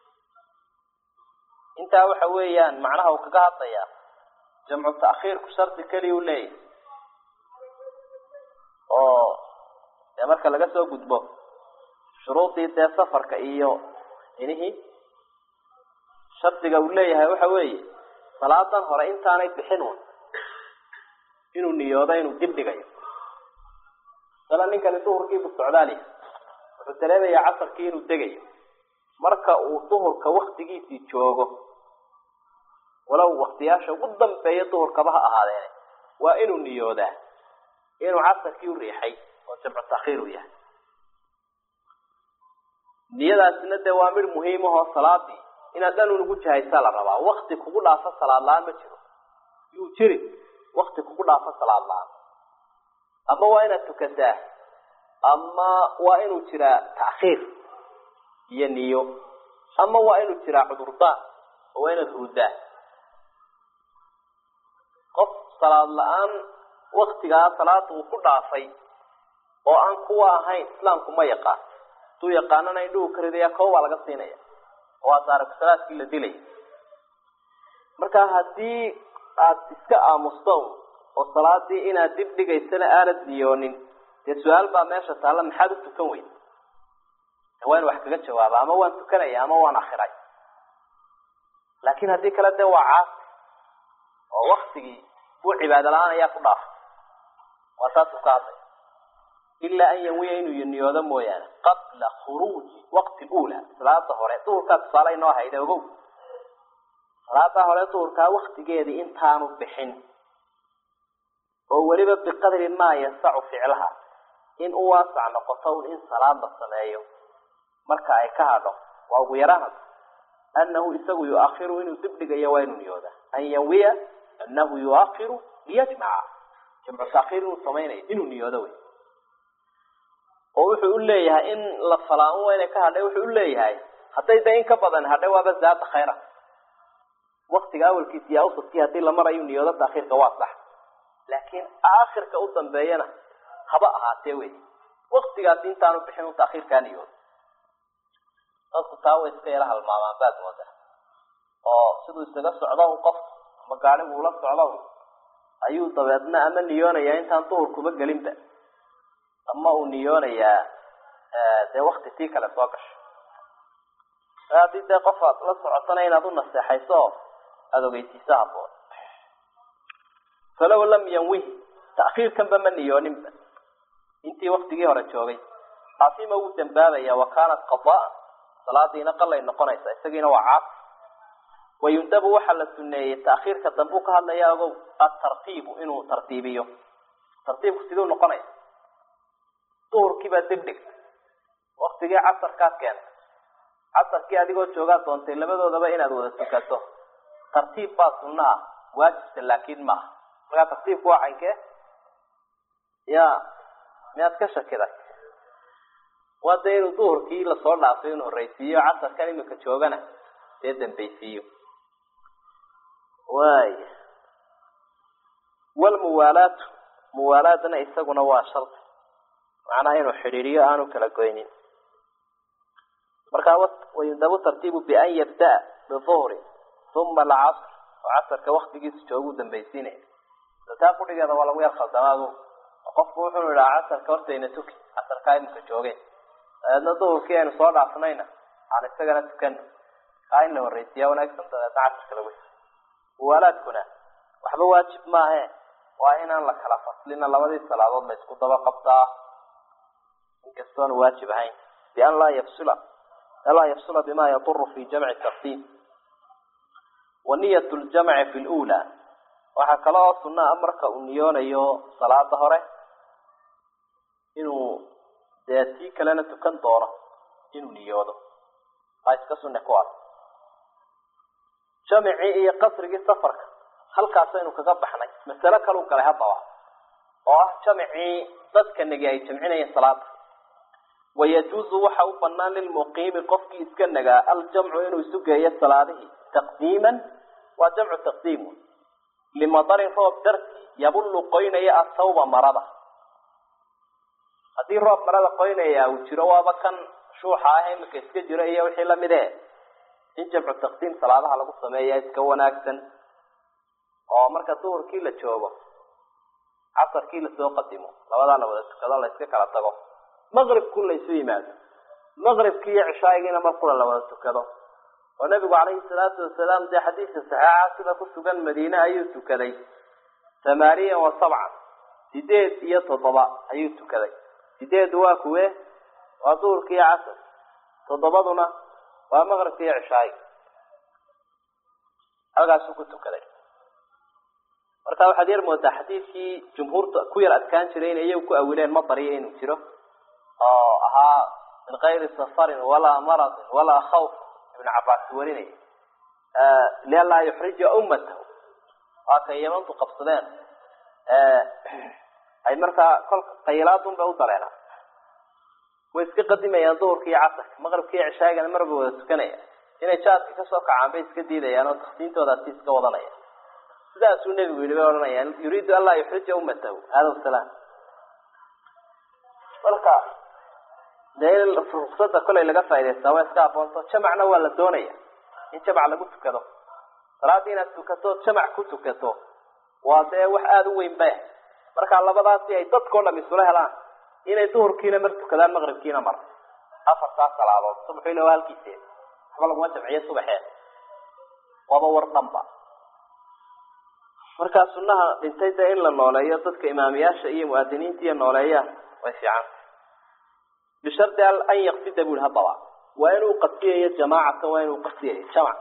intaa waxa weeyaan macnaha uu kaga hadlayaa jamcu ta'khiirku shardi keliya u leeyahay oo dee marka laga soo gudbo shuruudii dee safarka iyo inihii shardiga uu leeyahay waxa weeye salaadan hore intaanay bixin un inuu niyoodo inuu dib dhigayo sala ninkani duhurkiibu socdaaliya wuxuu dareemayaa casarkii inuu degayo marka uu duhurka waktigiisii joogo walow waktiyaasha ugu dambeeya duhurkaba ha ahaadeene waa inuu niyoodaa inuu casarkii u riixay oo jamcu takhiir u yahay niyadaasina dee waa mid muhiimahoo salaadii inaad dhan unugu jahaysaa la rabaa wakti kugu dhaafo salaad la-aan ma jiro yuu jiri wakti kugu dhaafo salaad la-aan ama waa inaad tukataa ama waa inuu jiraa ta'khiir iyo niyo ama waa inuu jiraa cudurdaan oo waa inaad hurdaa qof salaad la-aan waktigaa salaada uu ku dhaafay oo aan kuwa ahayn islaamku ma yaqaan haduu yaqaanana indhuhu ka ridaya koo baa laga siinaya oo waa taarikusalaadkii la dilaya marka haddii aad iska aamusto oo salaadii inaad dib dhigaysana aanad niyoonin dee su-aal baa meesha taalla maxaad u tukan weyd waa in wax kaga jawaaba ama waan tukanaya ama waan akhiray laakin haddii kale dee waa caasi oo waktigii buu cibaado la-aan ayaa ku dhaafay waa taasuu ka hadlay ilaa an yanwiya inuu niyoodo mooyaane qabla khuruuji waqti ula salaada hore duhurkaa tusaale inoo hayda ogow salaada hore duhurkaa waktigeedii intaanu bixin oo weliba biqadri maa yasacu ficlaha in u waasac noqoto un in salaad la sameeyo marka ay ka hadho waa ugu yaraan anahu isagu yuakhiru inuu dib dhigayo waa inuu niyooda an yanwiya anahu yuakhiru liyajmaca jamcu taakhiir inuu samaynayo inuu niyoodo wey oo wuxuu u leeyahay in la falaa-un waa inay ka hadhay wuxuu u leeyahay hadday da in ka badan hadhay waaba zaada khayra waktiga awalkiisa iyo awsadkii haddii la marayu niyoodo taakhiirka waa sax laakiin aakhirka u dambeeyana haba ahaatee wey waktigaasi intaanu bixin u taakhiirkaa niyoodo dadku taa way iska yala halmaamaan baad moodaa oo siduu isaga socdo un qof ama gaadhigu ula socdo un ayuu dabeedna ama niyoonayaa intaan duhurkuba gelinba ama uu niyoonayaa dee wakti tii kale soo gasho haddii dee qof aad la socotana inaad u naseexayso oo aada ogeysiiso haboon falow lam yanwihi ta'khiirkanba ma niyooninba intii waktigii hore joogay caasima wuu dambaabaya wa kaanat qadaan salaadiina qalay noqonaysa isagiina waa caas wayundabu waxaa la suneeyey ta'khiirka dambuu ka hadlaya ogow atartiibu inuu tartiibiyo tartiibku siduu noqonaya duhurkiibaa dib dhigta waktigii casarkaad keentay casarkii adigoo joogaa doontay labadoodaba inaad wada tukato tartiib baa sunno ah waajibta laakiin maaha markaa tartiibku waa cankee ya miyaad ka shakiday waa dee inuu duhurkii lasoo dhaafay inuu horreysiiyo casarkan imika joogana dee dambaysiiyo waaya walmuwaalaatu muwaalaadna isaguna waa shardi macnaha inuu xidhiiriyo aanu kala goynin markaa wayundabu tartiibu bian yabda'a biduhri uma alcasr oo casarka waktigiisa joogu dambaysiinaya taa kudhigeeda waa lagu yar khaldamaadu qofku wuxuu idhaa casarka hortayna tuki casarkaa imika joogeen dabeedna duhurkii aynu soo dhaafnayna aan isagana tukano kaa in la horreysiiyaa wanaagsan dabeedna casarka lagu muwaalaadkuna waxba waajib maahe waa inaan la kala faslina labadii salaadood la isku daba qabtaa inkastoona waajib ahayn bian laa yafsula laa yafsula bima yaduru fi jamci tartiib wa niyat ljamci fi lula waxaa kale oo sunaa marka uu niyoonayo salaada hore inuu dee tii kalena tukan doono inuu niyoodo aa iska sunne ku ar jamicii iyo qasrigii safarka halkaasaynu kaga baxnay masalo kalau galay haddaba oo ah jamicii dadka negi ay jamcinayeen salaada wayajuuzu waxa u banaan lilmuqiimi qofkii iska nagaa aljamcu inuu isu geeyo salaadihii taqdiiman waa jamcu taqdiim limadarin roob dartii yabullu qoynaya athawba marada haddii roob marada qoynaya uu jiro waaba kan shuuxa ah imika iska jiro iyo wixii lamid e in jamcu taqdiim salaadaha lagu sameeya iska wanaagsan oo marka duhurkii la joogo casarkii lasoo qadimo labadaa la wada tukado la iska kala tago maqribku laysu yimaado maqribkii iyo cishaayigiina mar qura la wada tukado oo nabigu calayhi salaatu wasalaam dee xadiiska saxiixa sida ku sugan madiine ayuu tukaday thamaaniyan wa sabcan sideed iyo toddoba ayuu tukaday sideedu waa kuwe waa duhurka iyo casar toddobaduna waa maqribka iyo cishaayi halkaasuu ku tukaday marka waxaad yar moodaa xadiidkii jumhuurta ku yar adkaan jiray in iyagu ku awileen madariyo inuu jiro oo ahaa min kayri safarin walaa maradin walaa khawf ibn cabaas warinaya lianlaa yuxrija ummatahu waa kay yamantu qabsadeen ay markaa kolka qayilaadun bay u dareeraan way iska qadimayaan duhurka iyo casarka maqribka iyo cishaagana marba wada tukanaya inay jaadka kasoo kacaan bay iska diidayaan oo taksiintoodaasi iska wadanaya sidaasuu nebigu yidhi bay odhanayaan yuriidu an laa yuxrija ummatahu hada wasalaam marka dee in ruksada kolay laga faa'idaystaa waa iska aboonto jamacna waa la doonaya in jamac lagu tukado salaadii inaad tukato jamac ku tukato waa dee wax aada u weyn ba marka labadaasi ay dadkao dham isula helaan inay duhurkiina mar tukadaan maqribkiina mar afartaas salaadood subaxu ila waa halkiisee waxba laguma jamciyo subaxee waaba war dhanba markaa sunaha dhintay dee in la nooleeyo dadka imaamiyaasha iyo muaadiniinta iyo nooleeyaan way fiican bishardi an yaksida bui haddaba waa inuu qasiyayo jamaacatan waa inuu qasiyayo jamac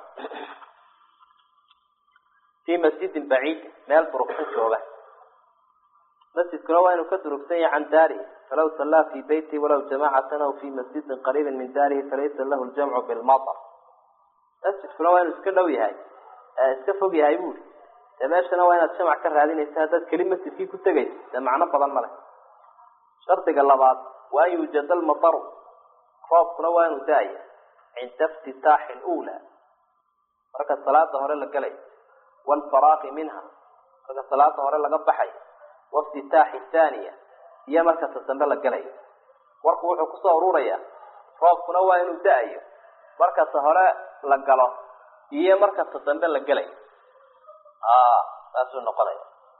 fii masjidin baciidin meel durugsan jooga masjidkuna waa inuu ka durugsan yahay can daarihi falaw sallaa fii beyti walaw jamacatan aw fii masjidin qariibin min daarihi falaysa lahu ljamcu bilmatar masjidkuna waa inuu iska dhow yahay iska fog yahay buuri dee meeshana waa inaad jamac ka raadinaysa haddaad keli masjidkii ku tegayso dee macno badan ma leh shardiga labaad waa an yuujada almataru roobkuna waa inuu da-aya cinda iftitaaxi lula marka salaada hore la gelay waalfaraaqi minha marka salaada hore laga baxay waiftitaaxi thaniya iyo marka ta dambe la gelayo warku wuxuu kusoo ururayaa roobkuna waa inuu da-ayo marka ta hore la galo iyo marka ta dambe la gelayo saasuu noqonaya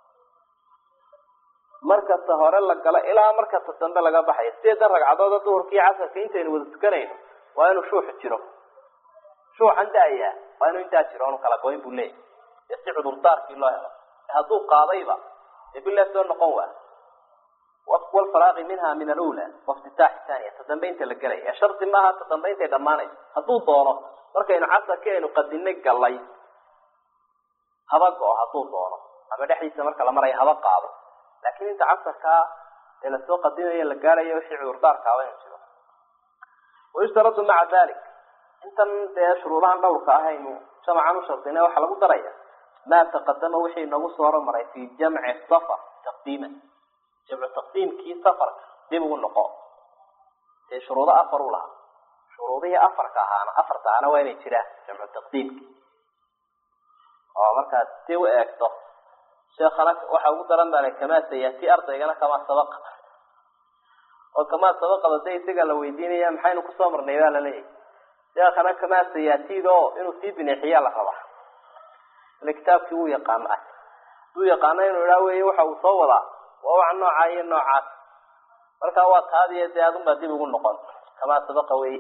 marka ta hore la galo ilaa marka ta dambe laga baxayo sideedan ragcadooda duhurkii casarka intaynu wada tukanayno waa inuu shuuxu jiro shuuxan da-ayaa waa inuu intaa jiro onu kala goyn buu leeyahy dee si cudurdaarkii loo helo hadduu qaadayba dee bilah soo noqon waa walfaraaqi minha min alula waiftitaaxi thaniya ta dambe inta la gelaya ee shardi maaha ta dambe intay dhammaanayso hadduu doono markaynu casarkii aynu qadinay galay haba go-o hadduu doono ama dhexdiisa marka la marayo haba qaado laakiin inta casarkaa ee lasoo qadimayo la gaarayo wixii cudurdaarkaaba inu jiro wayushtaradu maca dalik intan dee shuruudahan dhowrka ah aynu jamacan u shardina waxaa lagu daraya maa taqadama wixii nagu soo hormaray fi jamci safar taqdiiman jamcu taqdiimkii safarka dib ugu noqo dee shuruudo afar u lahaa shuruudihii afarka ahaana afarta ahaana waa inay jiraan jamcu taqdiimki oo markaad si u eegto sheekana waxa ugu daran baa kamaa sayati ardaygana kamaa sabaqa oo kamaa sabaqada de isaga la weydiinaya maxaynu kusoo marnay baa laleeyahy sheekana kamaa sayatid oo inuu sii bineexiyaa la rabaa ile kitaabkii wuu yaqaano ah duu yaqaano inuu idhaa wey waxa uu soo wadaa waa wax noocaa iyo noocaas markaa waa taadiyo dee adunbaa dib ugu noqon kamaa sabaqa wey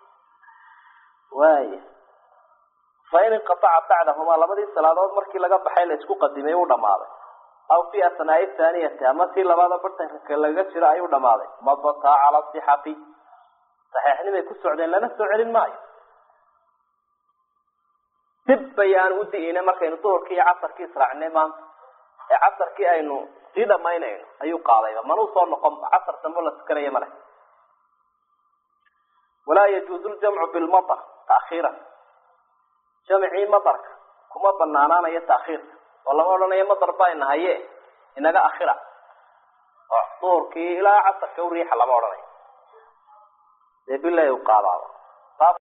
waaya fain inqataca bacdahumaa labadii salaadood markii laga baxay la isku qadimay uu dhamaaday aw fi asnaai thaaniyati ama tii labaada bartanka laga jiro ayuu dhamaaday madataa cala sixati saxiixnimay ku socdeen lana soo celin maayo dib bayaan u di'ina markaynu duhurkii iyo casarkii israacnay maanta ee casarkii aynu sii dhamaynayno ayuu qaadayba manuu soo noqon casar dambe la tukanaya male walaa yajuuzu ljamcu bilmatar taakhiiran jamcii madarka kuma banaanaanayo taakhiirka oo lama odhanayo madar baa inahaye inaga akhira oo duhurkii ilaa casarka u riixa lama odhanayo dee bilay u qaadaaba